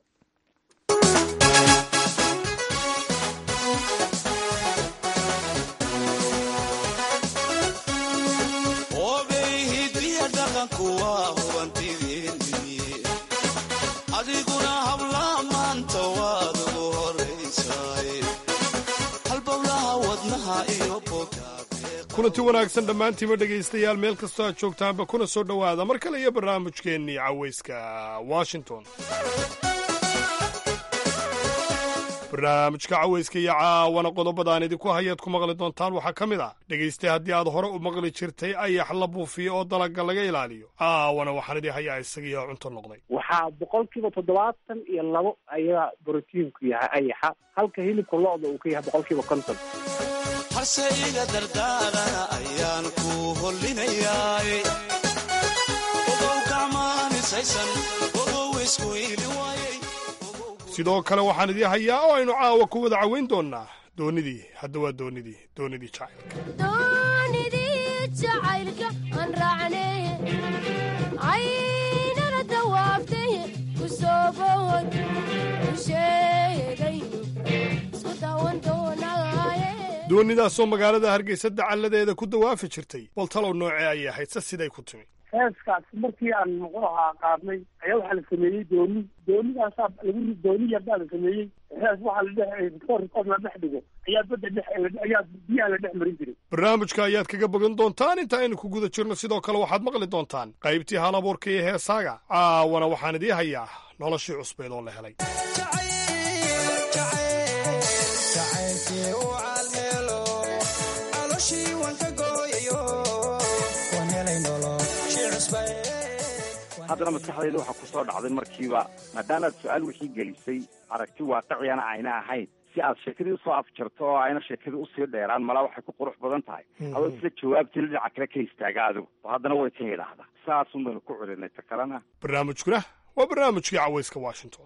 kulanti wanaagsan dhammaantiiba dhegaystayaal meel kastoo aad joogtaanba kuna soo dhowaada mar kale iyo barnaamijkeennii caweyska washington barnaamijka caweyska iyo caawana qodobadaan idinku hayaad ku maqli doontaan waxaa ka mid ah dhegaystay haddii aad hore u maqli jirtay ayax la buufiyo oo dalaga laga ilaaliyo caawana waxaan idii hayaa isagiioo cunto noqday waxaa boqolkiiba toddobaatan iyo labo ayaa brotiinku yahay ayaxa halka hilibka lo-da uu ka yahay boqolkiiba konton harsayga dardaarana ayaan ku hollinayaay ogow gacmaanisaysan ogow isku ili waayay sidoo kale waxaan idii hayaa oo aynu caawa ku wada caweyn doonnaa doonidii hadda waa doonidii doonidii jacaylka aan raacnay aynana dawaabtay ku soo bood u sheegayno isku daawan doonaaye doonidaasoo magaalada hargeysa dacalladeeda ku dawaafi jirtay bal talow noocee ayay ahayd se siday ku timi heeskaas markii aan muxuu ahaa qaadnay ayaa waxaa la sameeyey dooni doonidaasaa lagu dooni yarbaa la sameeyey hees waxaa la dhex rikood la dhex dhigo ayaa badda dhex ayaa biyaha la dhex marin jiray barnaamijka ayaad kaga bogan doontaan inta aynu ku guda jirno sidoo kale waxaad maqli doontaan qaybtii halabuurka iyo heesaaga caawana waxaan idii hayaa noloshii cusbeed oo la helay haddana maskaxdayda waxaa ku soo dhacday markiiba maadaamaad su-aal wixii gelisay aragti waaqiciyana ayna ahayn si aad sheekadii usoo afjarto oo ayna sheekadii usii dheeraan malaa waxay ku qurux badan tahay adoo sida jawaabtii dhinaca kale ka istaaga adigu oo haddana way ka yidhaahdaa saasun baynu ku celinay ta kalena barnaamijkuna waa barnaamijkii caweyska washington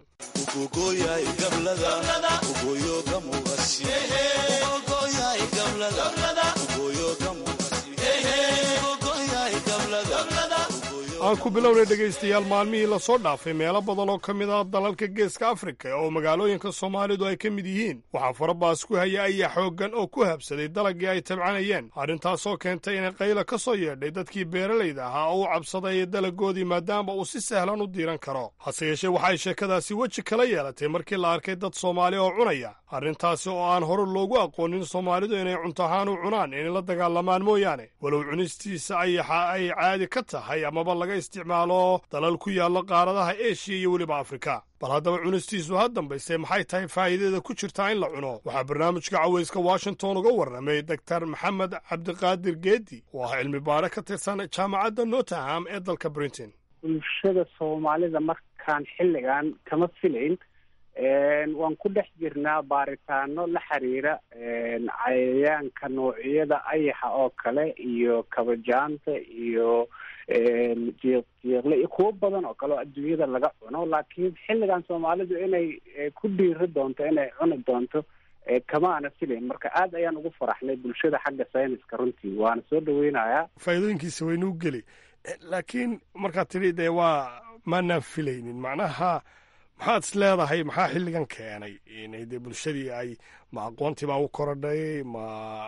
aan ku bilownay dhegaystayaal maalmihii lasoo dhaafay meelo badan oo ka mid ah dalalka geeska afrika oo magaalooyinka soomaalidu ay ka mid yihiin waxaa farabaas ku haya ayaa xooggan oo ku habsaday dalagii ay tabcanayeen arrintaasoo keentay inay qayla ka soo yeedhay dadkii beeralayda ahaa oo u cabsaday dalagoodii maadaama uu si sahlan u diiran karo hase yeeshee waxay sheekadaasi weji kala yeelatay markii la arkay dad soomaali oo cunaya arrintaasi oo aan hore loogu aqoonin soomaalidu inay cunto ahaan u cunaan inay la dagaalamaan mooyaane walow cunistiisa ayaxa ay caadi ka tahay amaba laga isticmaalo dalal ku yaalla qaaradaha eshiya iyo weliba afrika bal haddaba cunistiisu ha dambayse maxay tahay faa'iidada ku jirtaa in la cuno waxaa barnaamijka cawayska washington uga warramay doktar maxamed cabdiqaadir geedi oo ah cilmi baare ka tirsan jaamacadda nottingham ee dalka brinton bulshada soomaalida markaan xilligan kama filayn waan ku dhex jirnaa baaritaano la xiriira cayayaanka noocyada ayaxa oo kale iyo kabajaanta iyo jiiq jiiqle iyo kuwo badan oo kale oo adduunyada laga cuno laakiin xilligan soomaalidu inay ku dhiiri doonto inay cuni doonto kama ana filayn marka aad ayaan ugu faraxnay bulshada xagga sayniska runtii waana soo dhaweynayaa faa'iidooyinkiisa waynuu geli laakiin markaad tidhi dee waa maanaan filaynin macnaha maxaad is leedahay maxaa xilligan keenay inay dee bulshadii ay ma aqoontii baa u korodhay ma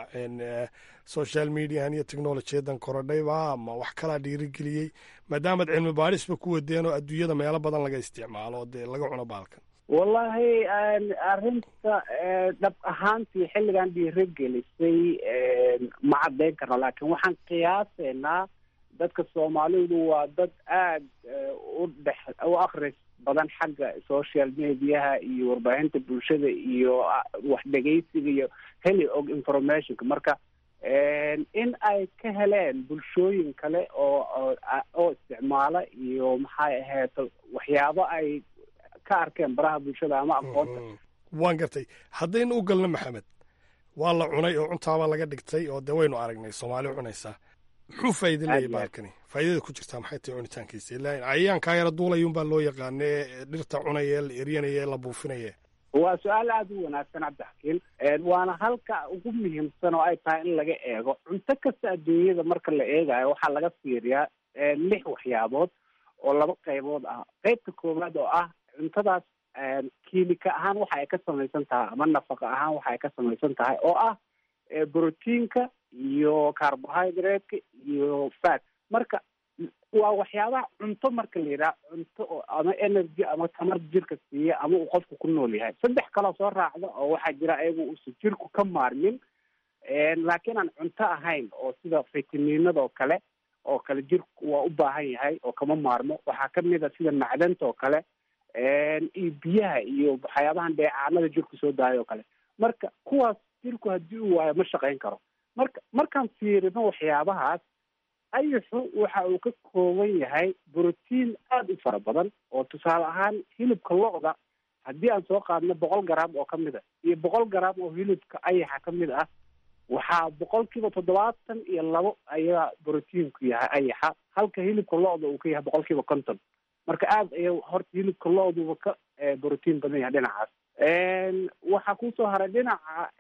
social mediahan iyo technolojiyadan korodhayba ma wax kalaa dhiirigeliyey maadaamaad cilmi baarisba ku wadeen oo adduunyada meelo badan laga isticmaalo dee laga cuno baalkan wallahi arrinta dhab ahaantii xilligan dhiirigelisay ma caddayn karno laakiin waxaan qiyaasaynaa dadka soomaalidu waa dad aad u dhex u akris badan xagga social mediaha iyo warbaahinta bulshada iyo wax dhegaysiga iyo heli og informationka marka in ay ka heleen bulshooyin kale oo oo isticmaala iyo maxay ahayd waxyaabo ay ka arkeen baraha bulshada ama aqoonta waan gartay haddaynu u galno maxamed waa la cunay oo cuntaaba laga dhigtay oo dee waynu aragnay soomaali cunaysaa muxuu faa'iida leeyahy baalkani faa'iidada ku jirtaa maxay tahay cunitaankiisa ilaa cayayaankaa yara duulayun baa loo yaqaana ee dhirta cunaya la eryanaya la buufinaya waa su-aal aada u wanaagsan cabdixakiin waana halka ugu muhiimsan oo ay tahay in laga eego cunto kasta adduunyada marka la eegayo waxaa laga fiiriyaa lix waxyaabood oo laba qaybood ah qaybta koowaad oo ah cuntadaas kiimika ahaan waxa ay ka samaysan tahay ama nafaqa ahaan waxa ay ka samaysan tahay oo ah brotiinka iyo carbohydratka iyo fat marka waa waxyaabaha cunto marka la yidhaha cunto oo ama energy ama tamar jirka siiya ama uu qofku ku nool yahay saddex kaloo soo raacda oo waxaa jira ayagu uusan jirku ka maarmin laakiin aan cunto ahayn oo sida fitaminada oo kale oo kale jirku waa u baahan yahay oo kama maarmo waxaa kamid a sida macdanta oo kale iyo biyaha iyo waxyaabahan dheecaanada jirku soo daayo oo kale marka kuwaas jirku haddii uu waayo ma shaqayn karo marka markaan fiirino waxyaabahaas ayaxu waxa uu ka kooban yahay brotiin aada u fara badan oo tusaale ahaan hilibka lo-da haddii aan soo qaadno boqol garaam oo kamid a iyo boqol garaam oo hilibka ayaxa kamid ah waxaa boqolkiiba toddobaatan iyo labo ayaa brotiinku yahay ayaxa halka hilibka lo-da uu ka yahay boqolkiiba konton marka aada aya horta hilibka lo-duba ka brotiin badan yahay dhinacaas waxaa kusoo haray dhinaca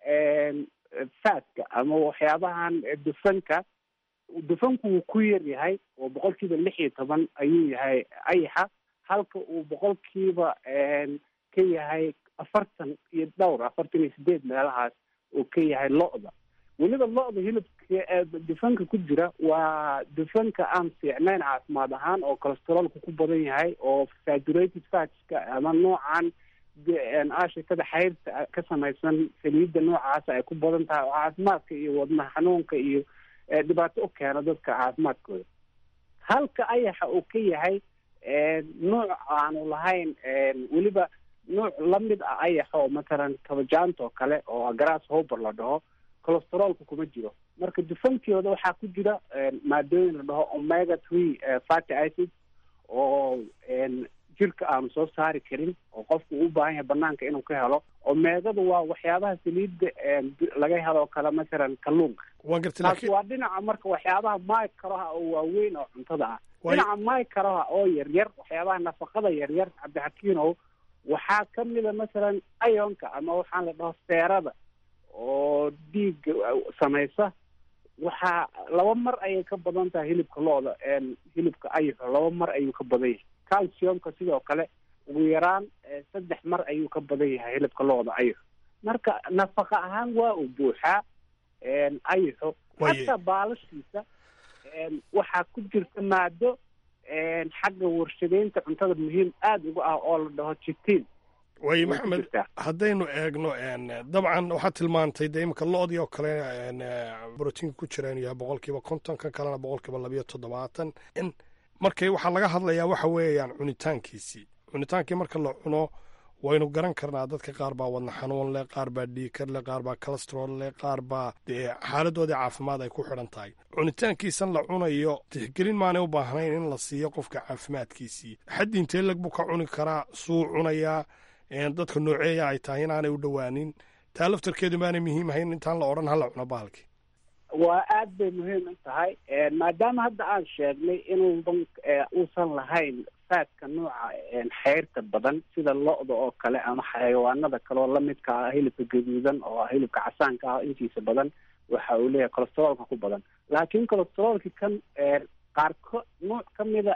fatka ama waxyaabahan dufanka dufanku wuu ku yar yahay oo boqolkiiba lix iyo toban ayuu yahay ayaxa halka uu boqolkiiba ka yahay afartan iyo dhowr afartan iyo sideed meelahaas uu ka yahay lo-da weliba lo-da hilibka dufanka ku jira waa dufanka aan fiicnayn caafimaad ahaan oo cholesteroolka ku badan yahay oo saturated fatska ama noocan ashikada xayrta ka samaysan saliidda noocaasa ay ku badan tahay oo caafimaadka iyo wadna xanuunka iyo dhibaato u keena dadka caafimaadkooda halka ayaxa uu ka yahay nuuc aanu lahayn weliba nuuc lamid ah ayaxa oo matalan kabajaanta oo kale oo grass hober la dhaho cholesteroolka kuma jiro marka dufankooda waxaa ku jira maadooyin la dhaho omega three fatty acid oo jirka aanu soo saari karin oo qofku uu baahan yahay banaanka inuu ka helo omeegada waa waxyaabaha saliidda laga helo oo kale masalan kalluunka taas waa dhinaca marka waxyaabaha microha oo waaweyn oo cuntada ah dhinaca microha oo yaryar waxyaabaha nafaqada yaryar cabdixakiinow waxaa kamida masalan ionka ama waxaan la dhaho seerada oo dhiigga samaysa waxaa laba mar ayay ka badan tahay hilibka lo-da hilibka ayaxo laba mar ayuu ka badan yahay calciumka sidoo kale ugu yaraan saddex mar ayuu ka badan yahay hilibka lo-da ayaxo marka nafaqa ahaan waa uu buuxaa ayaxo hataa baalashiisa waxaa ku jirta maado xagga warshadeynta cuntada muhiim aada uga ah oo la dhaho jitiin waaye maxamed haddaynu eegno dabcan waxaad tilmaantay dee imika lo-dii oo kale brotiinka ku jira inuu yahay boqol kiiba konton kan kalena boqol kiiba labayo toddobaatan in markay waxaa laga hadlayaa waxa weeyaan cunitaankiisii cunitaankii marka la cuno waynu garan karnaa dadka qaar baa wadna xanuun leh qaar baa dhiikar leh qaar baa calestrol leh qaar baa dee xaaladoodii caafimaad ay ku xidhan tahay cunitaankiisan la cunayo tixgelin maanay u baahnayn in la siiyo qofka caafimaadkiisii xaddi intee leg buu ka cuni karaa suu cunayaa dadka nooceeya ay tahay inaanay u dhowaanin taa laftarkeedu maanay muhiim ahayn intaan la odhan hala cuno bahalkii waa aad bay muhiim u tahay maadaama hadda aan sheegnay inuuban uusan lahayn faadka nooca xeyrta badan sida lo-da oo kale ama xayawaanada kale oo lamidka ah hilibka gaduudan oo hilibka casaanka ah intiisa badan waxa uu leeyahay colesteroolka ku badan laakiin colesteroolki kan qaarko nooc kamida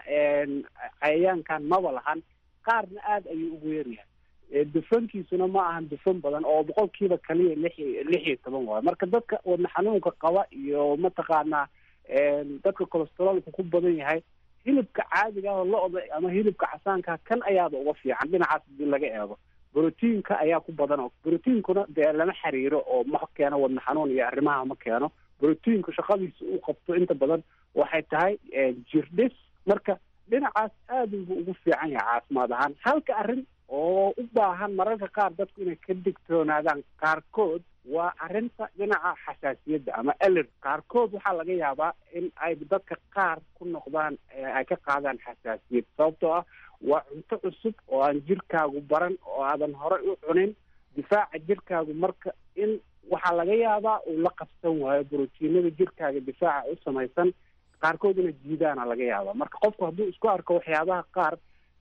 cayayaankan maba lahan qaarna aada ayuu ugu yaryahay dufankiisuna ma ahan dufan badan oo boqolkiiba kaliya lix lix iyo toban waayo marka dadka wadna xanuunka qaba iyo mataqaanaa dadka colesteroolka ku badan yahay hilibka caadiga ah oo lo-da ama hilibka casaanka kan ayaaba uga fiican dhinacaas hadii laga eego brotiinka ayaa ku badan oo brotiinkuna dee lama xiriiro oo ma keeno wadna xanuun iyo arrimaha ma keeno brotiinku shaqadiisa u qabto inta badan waxay tahay jirdhis marka dhinacaas aada buu ugu fiican yahay caafimaad ahaan halka arrin oo u baahan mararka qaar dadku inay ka digtoonaadaan qaarkood waa arrinta dhinaca xasaasiyadda ama eler qaarkood waxaa laga yaabaa in ay dadka qaar ku noqdaan ay ka qaadaan xasaasiyad sababtoo ah waa cunto cusub oo aan jirkaagu baran oo aadan horey u cunin difaaca jirkaagu marka in waxaa laga yaabaa uu la qabsan waayo brotiinada jirkaaga difaaca u samaysan qaarkood inay jiidaana laga yaabaa marka qofku hadduu isku arko waxyaabaha qaar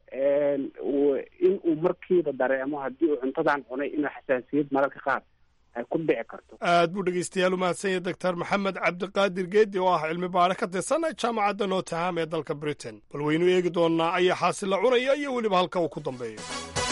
in uu markiiba dareemo haddii uu cuntadan cunay inuu xasaasiyad mararka qaar ay ku dhici karto aad buu dhegeystayaal u mahadsan yahay doctor maxamed cabdiqaadir geedi oo ah cilmi baare ka tirsan jaamacadda notaham ee dalka britain bal waynu eegi doonnaa ayaa xaasil la cunaya iyo weliba halka uu ku dambeeyo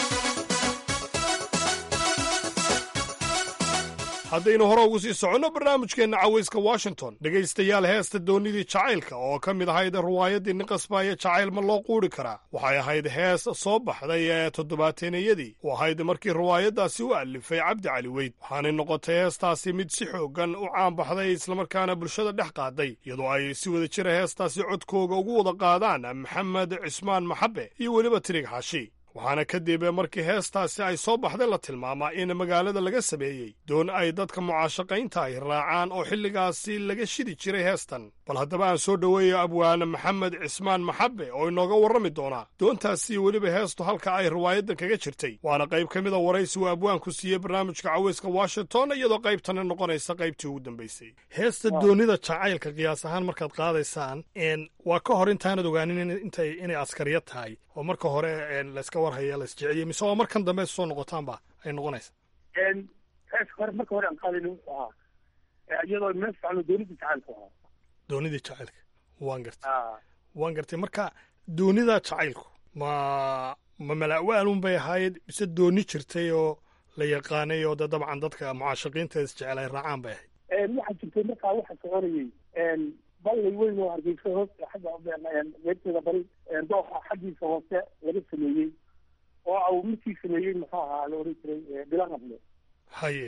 haddaynu hore ugu sii soconno barnaamijkeenna cawayska washington dhegaystayaal heesta doonnidii jacaylka oo ka mid ahayd ruwaayaddii nin qasbaaya jacayl ma loo quuri karaa waxay ahayd hees soo baxday ee toddobaateennayadii u ahayd markii ruwaayaddaasi u allifay cabdi cali weyd waxaanay noqotay heestaasi mid si xooggan u caanbaxday islamarkaana bulshada dhex qaaday iyadoo ay si wada jira heestaasi codkooga ugu wada qaadaan maxamed cismaan maxabe iyo weliba tirig xaashi waxaana kadib markii heestaasi ay soo baxday la tilmaamaa in magaalada laga sameeyey doon ay dadka mucaashaqaynta ay raacaan oo xilligaasi laga shidi jiray heestan bal haddaba aan soo dhoweeyo abwaane maxamed cismaan maxabe oo inooga warrami doonaa doontaasi weliba heestu halka ay riwaayaddan kaga jirtay waana qayb ka mida waraysi uu abwaanku siiyey barnaamijka caweyska washington iyadoo qaybtana noqonaysa qaybtii ugu dambaysay heesta doonida jacaylka qiyaas ahaan markaad qaadaysaan waa ka hor intaanad ogaanin intay inay askariya tahay oo marka hore layska warhaya la isjeceliye mise waa markan dambe soo noqotaanba ay noqonaysa heeska hore marka hore aan qaadayna wuxuu ahaa iyadoo meel fiicano doonidii jacaylku ahaa doonidii jacaylka waan gartay waan gartay marka doonida jacaylku ma ma mala'waalun bay ahayd mise dooni jirtay oo la yaqaanay oo de dabcan dadka mucaashaqiinta isjecel ay raacaan bay ahayd waxaa jirtay markaa waxa soconayey ballay weyn oo hargeysa hoos xagga meerteeda bari dooxa xaggiisa hoose laga sameeyey oo au midkii sameeyey muxuu ahaa la oran jiray bilaqable haye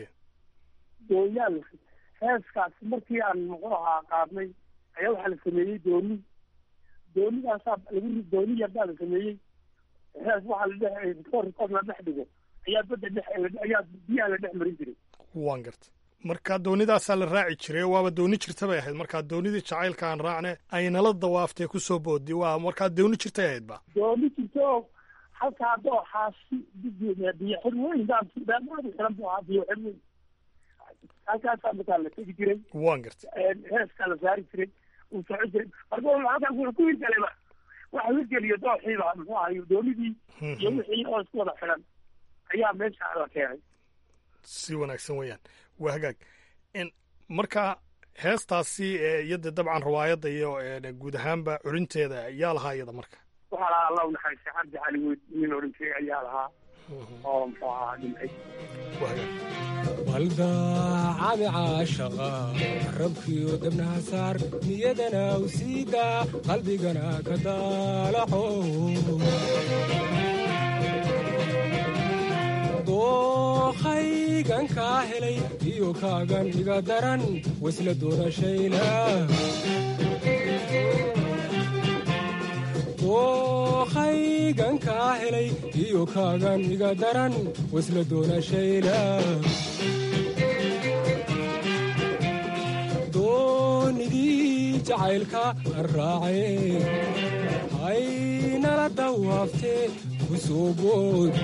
dooyaal heeskaas markii aan muxuu ahaa qaadnay ayaa waxaa la sameeyey dooni doonidaasaa lagu dooni yarbaa la sameeyey hees waxaa la dhex rikoor rikoor la dhex dhigo ayaa badda dhex ayaa biyaha la dhex marin jiray waan garta marka doonidaasaa la raaci jiray waaba dooni jirta bay ahayd markaa doonidii jacaylka aan raacne ay nala dawaaftee kusoo boodi waa markaa dooni jirtay ahayd ba dooni jirta oo halkaa dooxaasi biyo xir weyn daamaadu xiran buu ahaa biyo xir weyn halkaasaa markaa la tegi jiray waan garta heeskaa la saari jiray uu soco jiray marka halkaas wuxuu ku hirgalayba waxa hirgeliyo dooxiiba muxuu ahayo doonidii iyo wixii oo isku wada xiran ayaa meesha la keenay si wanaagsan weeyaan waa hagaag marka heestaasi iyo dee dabcan riwaayadda iyo guud ahaanba curinteeda yaa lahaa iyada marka waxaa lahaa allah unaxariistay cabdi cali weyd nin oran jiray ayaa lahaa oo muxuu ahaa dhintay baldaacadi caashaqa rabkiyo dabnaha saar niyadana u siida qalbigana ka daalaco dookhaygan kaa helay iyo kaagan iga daran wasla doonashayna dookhaygan kaa helay iyo kaagan iga daran wasla doonashayna doonidii jacaylka aan raacay haynala dawaaftee ku soo bood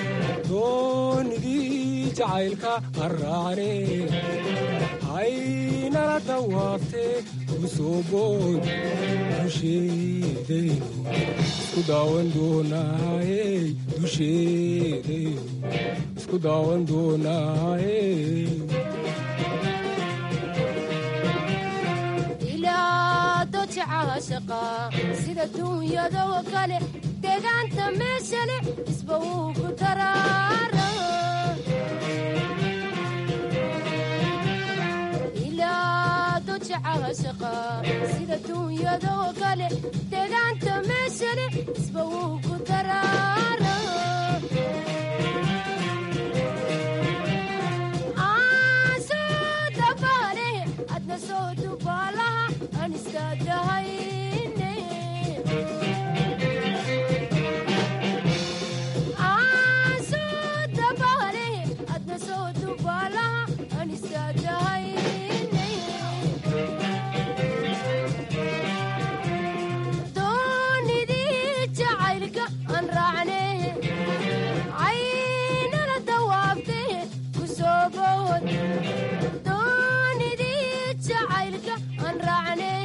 doonidii jacaylka aan raacane haynala dawaaftee ku soo bood dusheedaynu isku daawan doonaaye dusheedaynu isku daawan doonaaye sida duunyadoo kale deegaanta meeshale isba wuu ku daraara ilaa doja caashaqa sida duunyadoo kale deegaanta meeshale isba wuu ku daraara Aansoo dabaale, adna soo dubaalaha aan istaagahayne. Aansoo dabaale, adna soo dubaalaha aan istaagahayne. Doonidii jacaylka aan raacne, caynala dawaabte ku soo bood. Doonidii jacaylka aan raacne,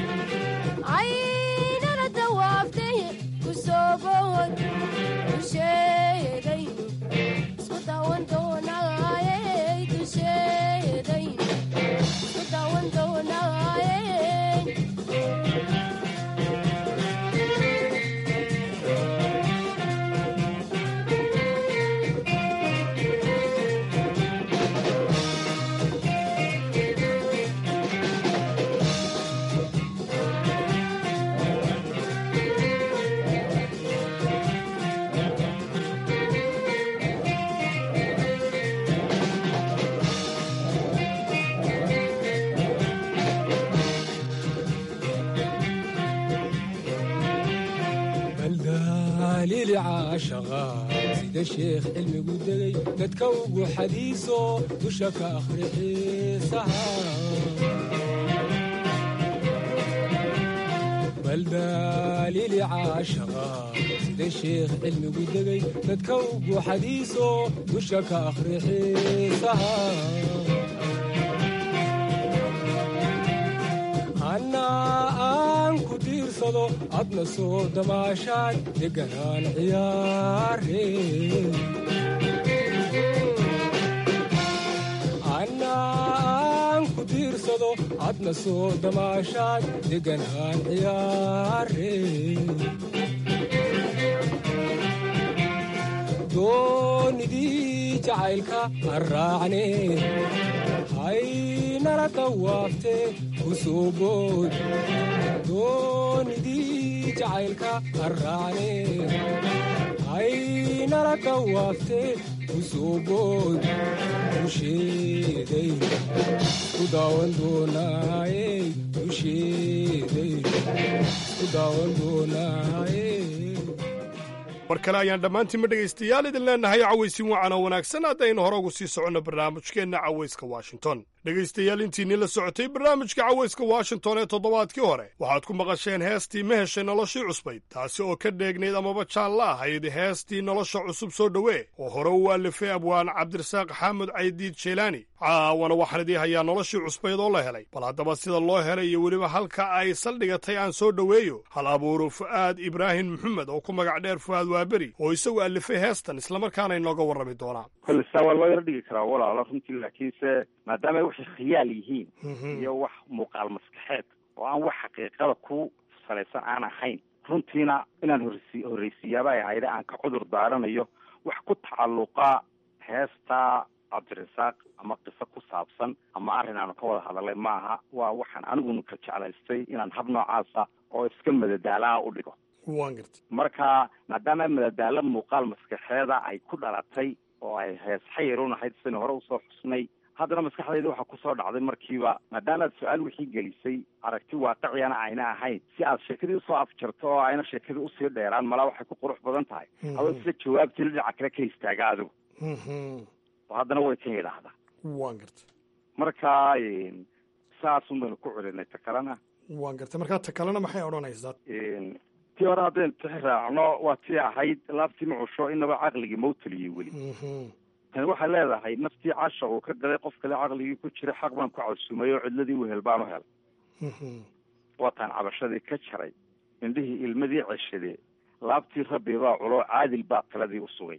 caynala dawaabte ku soo bood. Dusheedaynu isku daawan doonaaye, dusheedaynu isku daawan doonaaye. baldaalili caashaqa sida sheekh cilmigu degay dadka ugu xadiiso dusha ka akhri xiisaha baldaalili caashaqa sida sheekh cilmigu degay dadka ugu xadiiso dusha ka akhri xiisaha annaa aan ku diirsado adna soo damaashaad deganaan ciyaare annaa aan ku diirsado adna soo damaashaad deganaan ciyaare doonidii jacaylka aan raacne haynala dawaafte ku soo bood doonidii jacaylka aan raacne haynala dawaafte ku soo bood dusheedaynu isku daawan doonaaye dusheedaynu isku daawan doonaaye mar kale ayaan dhammaantiinma dhegaystayaal idin leennahay cawaysin wacan oo wanaagsan haddaynu hore ugu sii soconno barnaamijkeenna cawayska washington dhegaystayaal intiinii la socotay barnaamijka cawayska washington ee toddobaadkii hore waxaad ku maqasheen heestii ma heshay noloshii cusbayd taasi oo ka dheegnayd amaba jaan la ahayd heestii nolosha cusub soo dhowee oo hore u waalifay abwaan cabdirasaaq xaamud caydiid jeelaani caawana waxaan idii hayaa noloshii cusbayd oo la helay bal haddaba sida loo helay iyo weliba halka ay saldhigatay aan soo dhoweeyo hal abuuru fu'aad ibraahim maxamed oo ku magac dheer fu'aad waaberi oo isagu alifay heestan islamarkaana inooga warrami doonaa kolesa waa loo yaro dhigi karaa walaalo runtii laakiinse maadaama waxay khiyaal yihiin iyo wax muuqaal maskaxeed oo aan wax xaqiiqada ku salaysan aan ahayn runtiina inaan horsi horreysiiyaaba ay ahayde aan ka cudur daaranayo wax ku tacalluqa heesta cabdirasaaq ama qiso ku saabsan ama arrin aanu ka wada hadalay maaha waa waxaan anigunu ka jeclaystay inaan hab noocaasa oo iska madadaalaha u dhigo waan gartay marka maadaama madadaalo muuqaal maskaxeeda ay ku dhalatay oo ay hees xayirun ahayd sidaynu hore usoo xusnay haddana maskaxdayda waxaa kusoo dhacday markiiba maadaama aad su-aal wixii gelisay aragti waaqiciyana ayna ahayn si aad sheekadii usoo afjarto oo ayna sheekadii usii dheeraan malaa waxay ku qurux badan tahay adoo sida jawaabtii dhinaca kale ka istaaga adigu oo haddana way kan yidhaahdaa waan gartay marka saasun baynu ku celinay ta kalena waan gartay markaa ta kalena maxay odhanaysaa tii hore haddaynu tixi raacno waa tii ahayd laabtii macusho inaba caqligii mawtaliyey weli tani waxay leedahay naftii casha uu ka galay qof kale caqligii ku jira xaq baan ku casuumay oo cidladii wehel baan u helay waataan cabashadii ka jaray indhihii ilmadii ceshadee laabtii rabbi baa culo caadil baa taladii u sugay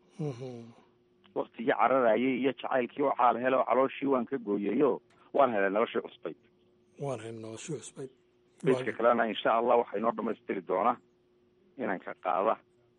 waktigii cararayay iyo jacaylkii oo caal hele oo calooshii waan ka gooyayo waan helay noloshii cusbayd waan helay noloshii cusbayd beyska kalena insha allah waxaa inoo dhamaystiri doona inanka qaada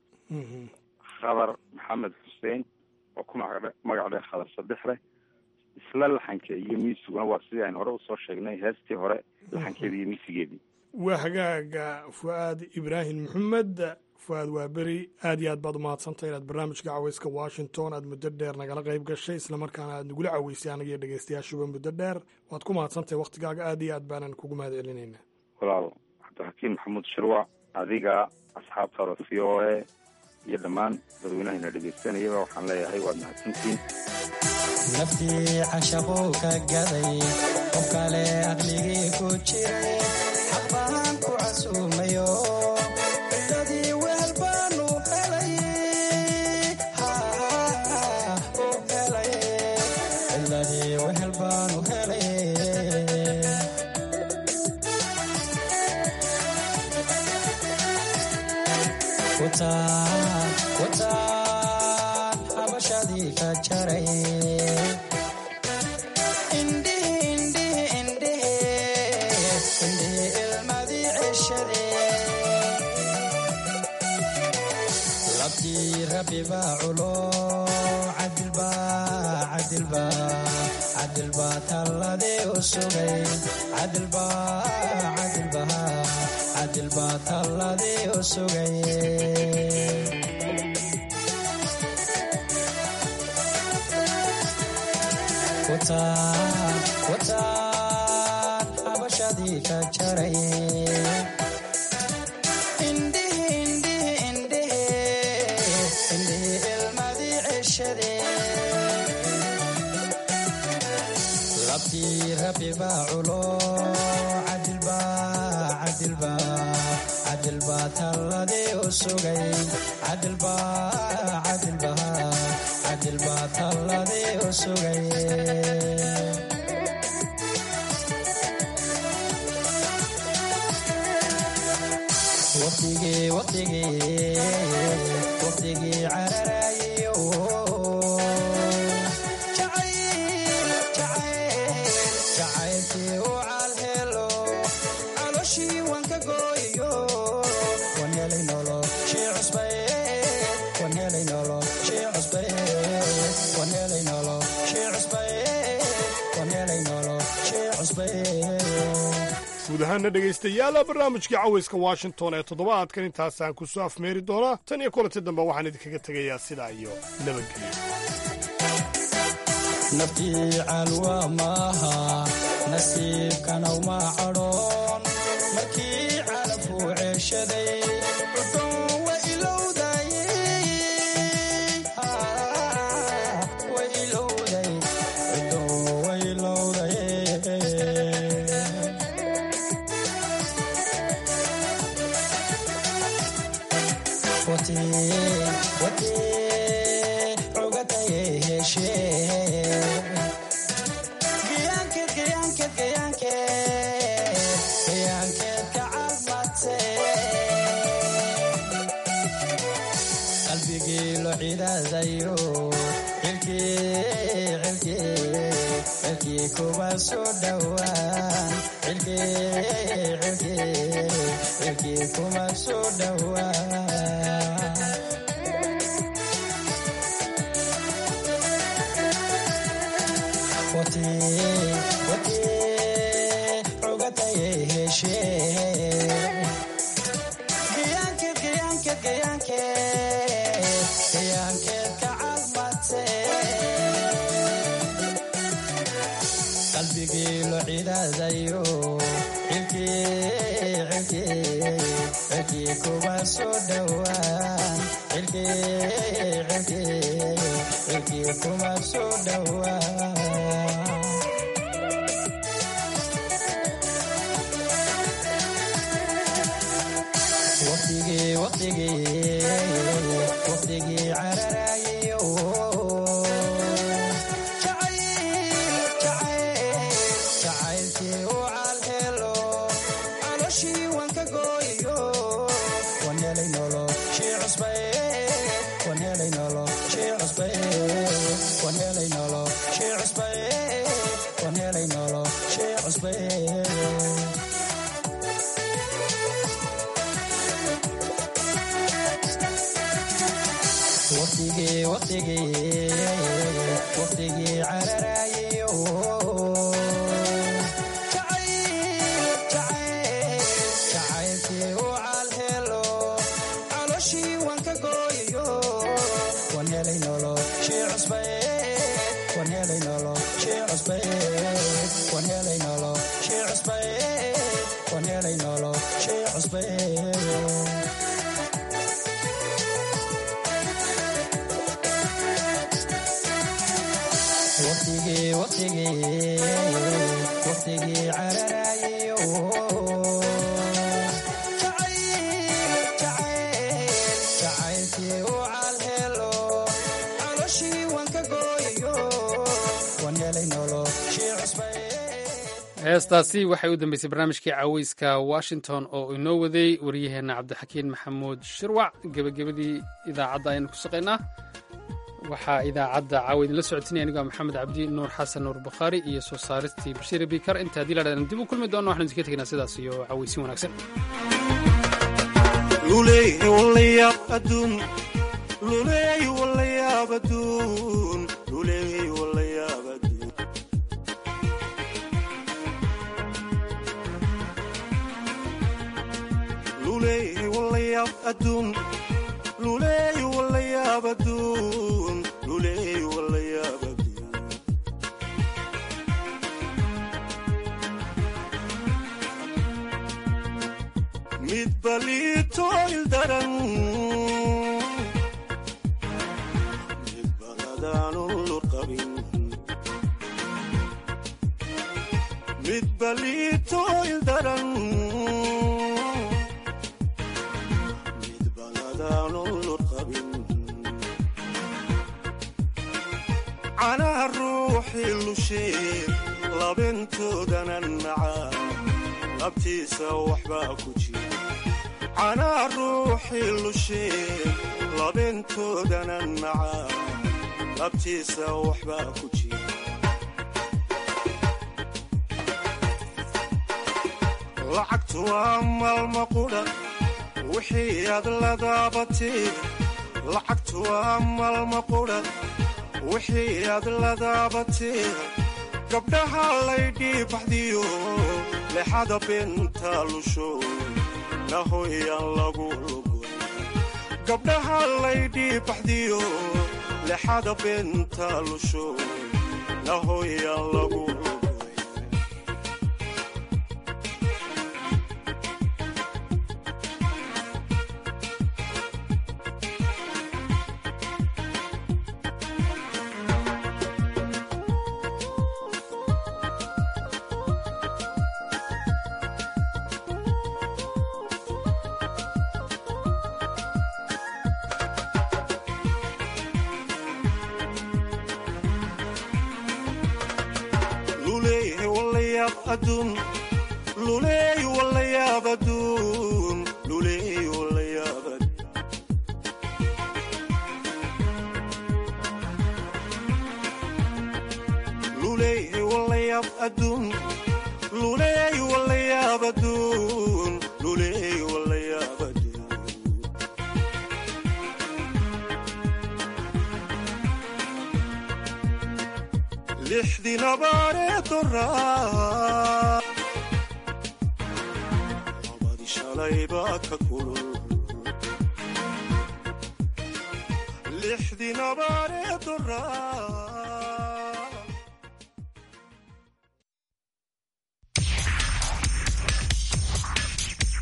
khadar maxamed xuseen oo ku magac magac dheh khadar sadexleh isla laxanka iyo miisiguna waa sidii aynu hore usoo sheegnay heestii hore laxankeedii iyo miisigeedii waa hagaaga fu'aad ibraahim maxamed fu'aad waa beri aad iyo aad baad umahadsantay inaad barnaamijka caweyska washington aad muddo dheer nagala qayb gashay islamarkaana aad nagula caweysay anaga iyo dhegeystayaashuba muddo dheer waad ku mahadsantahay waktigaaga aad iyo aad baanan kugu mahad celinayna walaal cabdixakiim maxamuud shirwac adiga asxaabta hore v o a iyo dhammaan dadweynahayna dhegeysanayaba waxaan leeyahay waad mahadsantihiin naftii cashaquu ka gaday qof kale aqligii ku jiray xaq baan ku casuumayo cidadii weel baanu helay u helay cidadii wehel baanu helay wataan wataan habashadii ka jaray labtii rabbi baa culo cadilbaa talladii u sugay cadilbaa talladii u sugay wataan habashadii ka jaray labtii rabbi baa culo cadilbaa talladii u sugay cadilbaa talladii u sugay waqtigii waqtigii waqtigii cararayo jacaylkii u calhelo calooshii waan ka gooyo waan helay nolo shii cusbay waan helay nolo shii cusbay waan helay nolo shii cusbay waan helay nolo shii cusbay guud ahaana dhegaystayaal barnaamijkii caweyska washington ee toddobaadkan intaasaan ku soo afmeeri doonaa tan iyo kulanti dambe waxaan idinkaga tegayaa sidaa iyo nabadgelyo naftii calwa maaha nasiibkanaw ma cadhoon markii calafuu ceeshaday cudon wa ilowday wa ilowday cudon wa ilowday wati wati cugataye heshee qalbigii lo cidaadayo cilkii kuma soo dhowaan cilkii cilkii cilkii kuma soo dhowaan wati wati rogataye heshee giyaanke giyaanke giyaanke giyaankeed ka calmate qalbigii lo cidaadayo cilkii cilkii cilkii kuma soo dhowaan cilkii cilkii cilkii kuma soo dhowaan waqtigii waqtigii waqtigii cararayo jacaylkii u calhelo caloshii waan ka gooyo waan helay nolo shii cusbay waan helay nolo shii cusbay waan helay nolo shii cusbay waan helay nolo shii cusbay waqtigii waqtigii waqtigii cararayo jacaylkii u calhelo caloshii waan ka gooyo waan helay nolo shii cusbay waan helay nolo shii cusbay waan helay nolo shii cusbay waan helay nolo shii cusbay waqtigii waqtigii waqtigii cararayo jacaylkii u calhelo caloshii waan ka gooyo waan helay nolo shii cusbay heestaasi waxay u dambeysay barnaamijkii caweyska washington oo inoo waday waryaheenna cabdixakiin maxamuud shirwac gebagabadii idaacadda ayaynu ku shaqaynaa waxaa idaacadda caawa idinla socotinaya anigoo maxamed cabdi nuur xasan nuur bukhaari iyo soo saaristii bashiir bikar inta haddii la dhahdan dib u kulmi doono waxanu idinka tegnaa sidaas iyo caweysin wanaagsan mid balito ildaran mid baladaanu lurqabin mid balito ildaran mid baladaanu lurqabin canaha ruuxii lushee labentoodana nacaa labtiisa waxbaa ku jira canaa ruuxii lushee labentoodana nacaa labtiisa waxbaa ku jira lacagtu waa maalma qudha wixii aad ladaabatee lacagtu waa maalma qudha wixii aad ladaabatee gabdhaha laydhii baxdiyo lexada beenta lusho nahoyaan lagu lugoy gabdhaha laydhii baxdiyo lexada beenta lusho nahoyaan lagu lugoy luleeyahay walayaab aduun luleey walayaab aduun luleey walayaab aduun luleeyahay walayaab aduun luleey walayaabadu lixdii nabaaree doraa labadii shalay baa ka kulul lixdii nabaaree doraa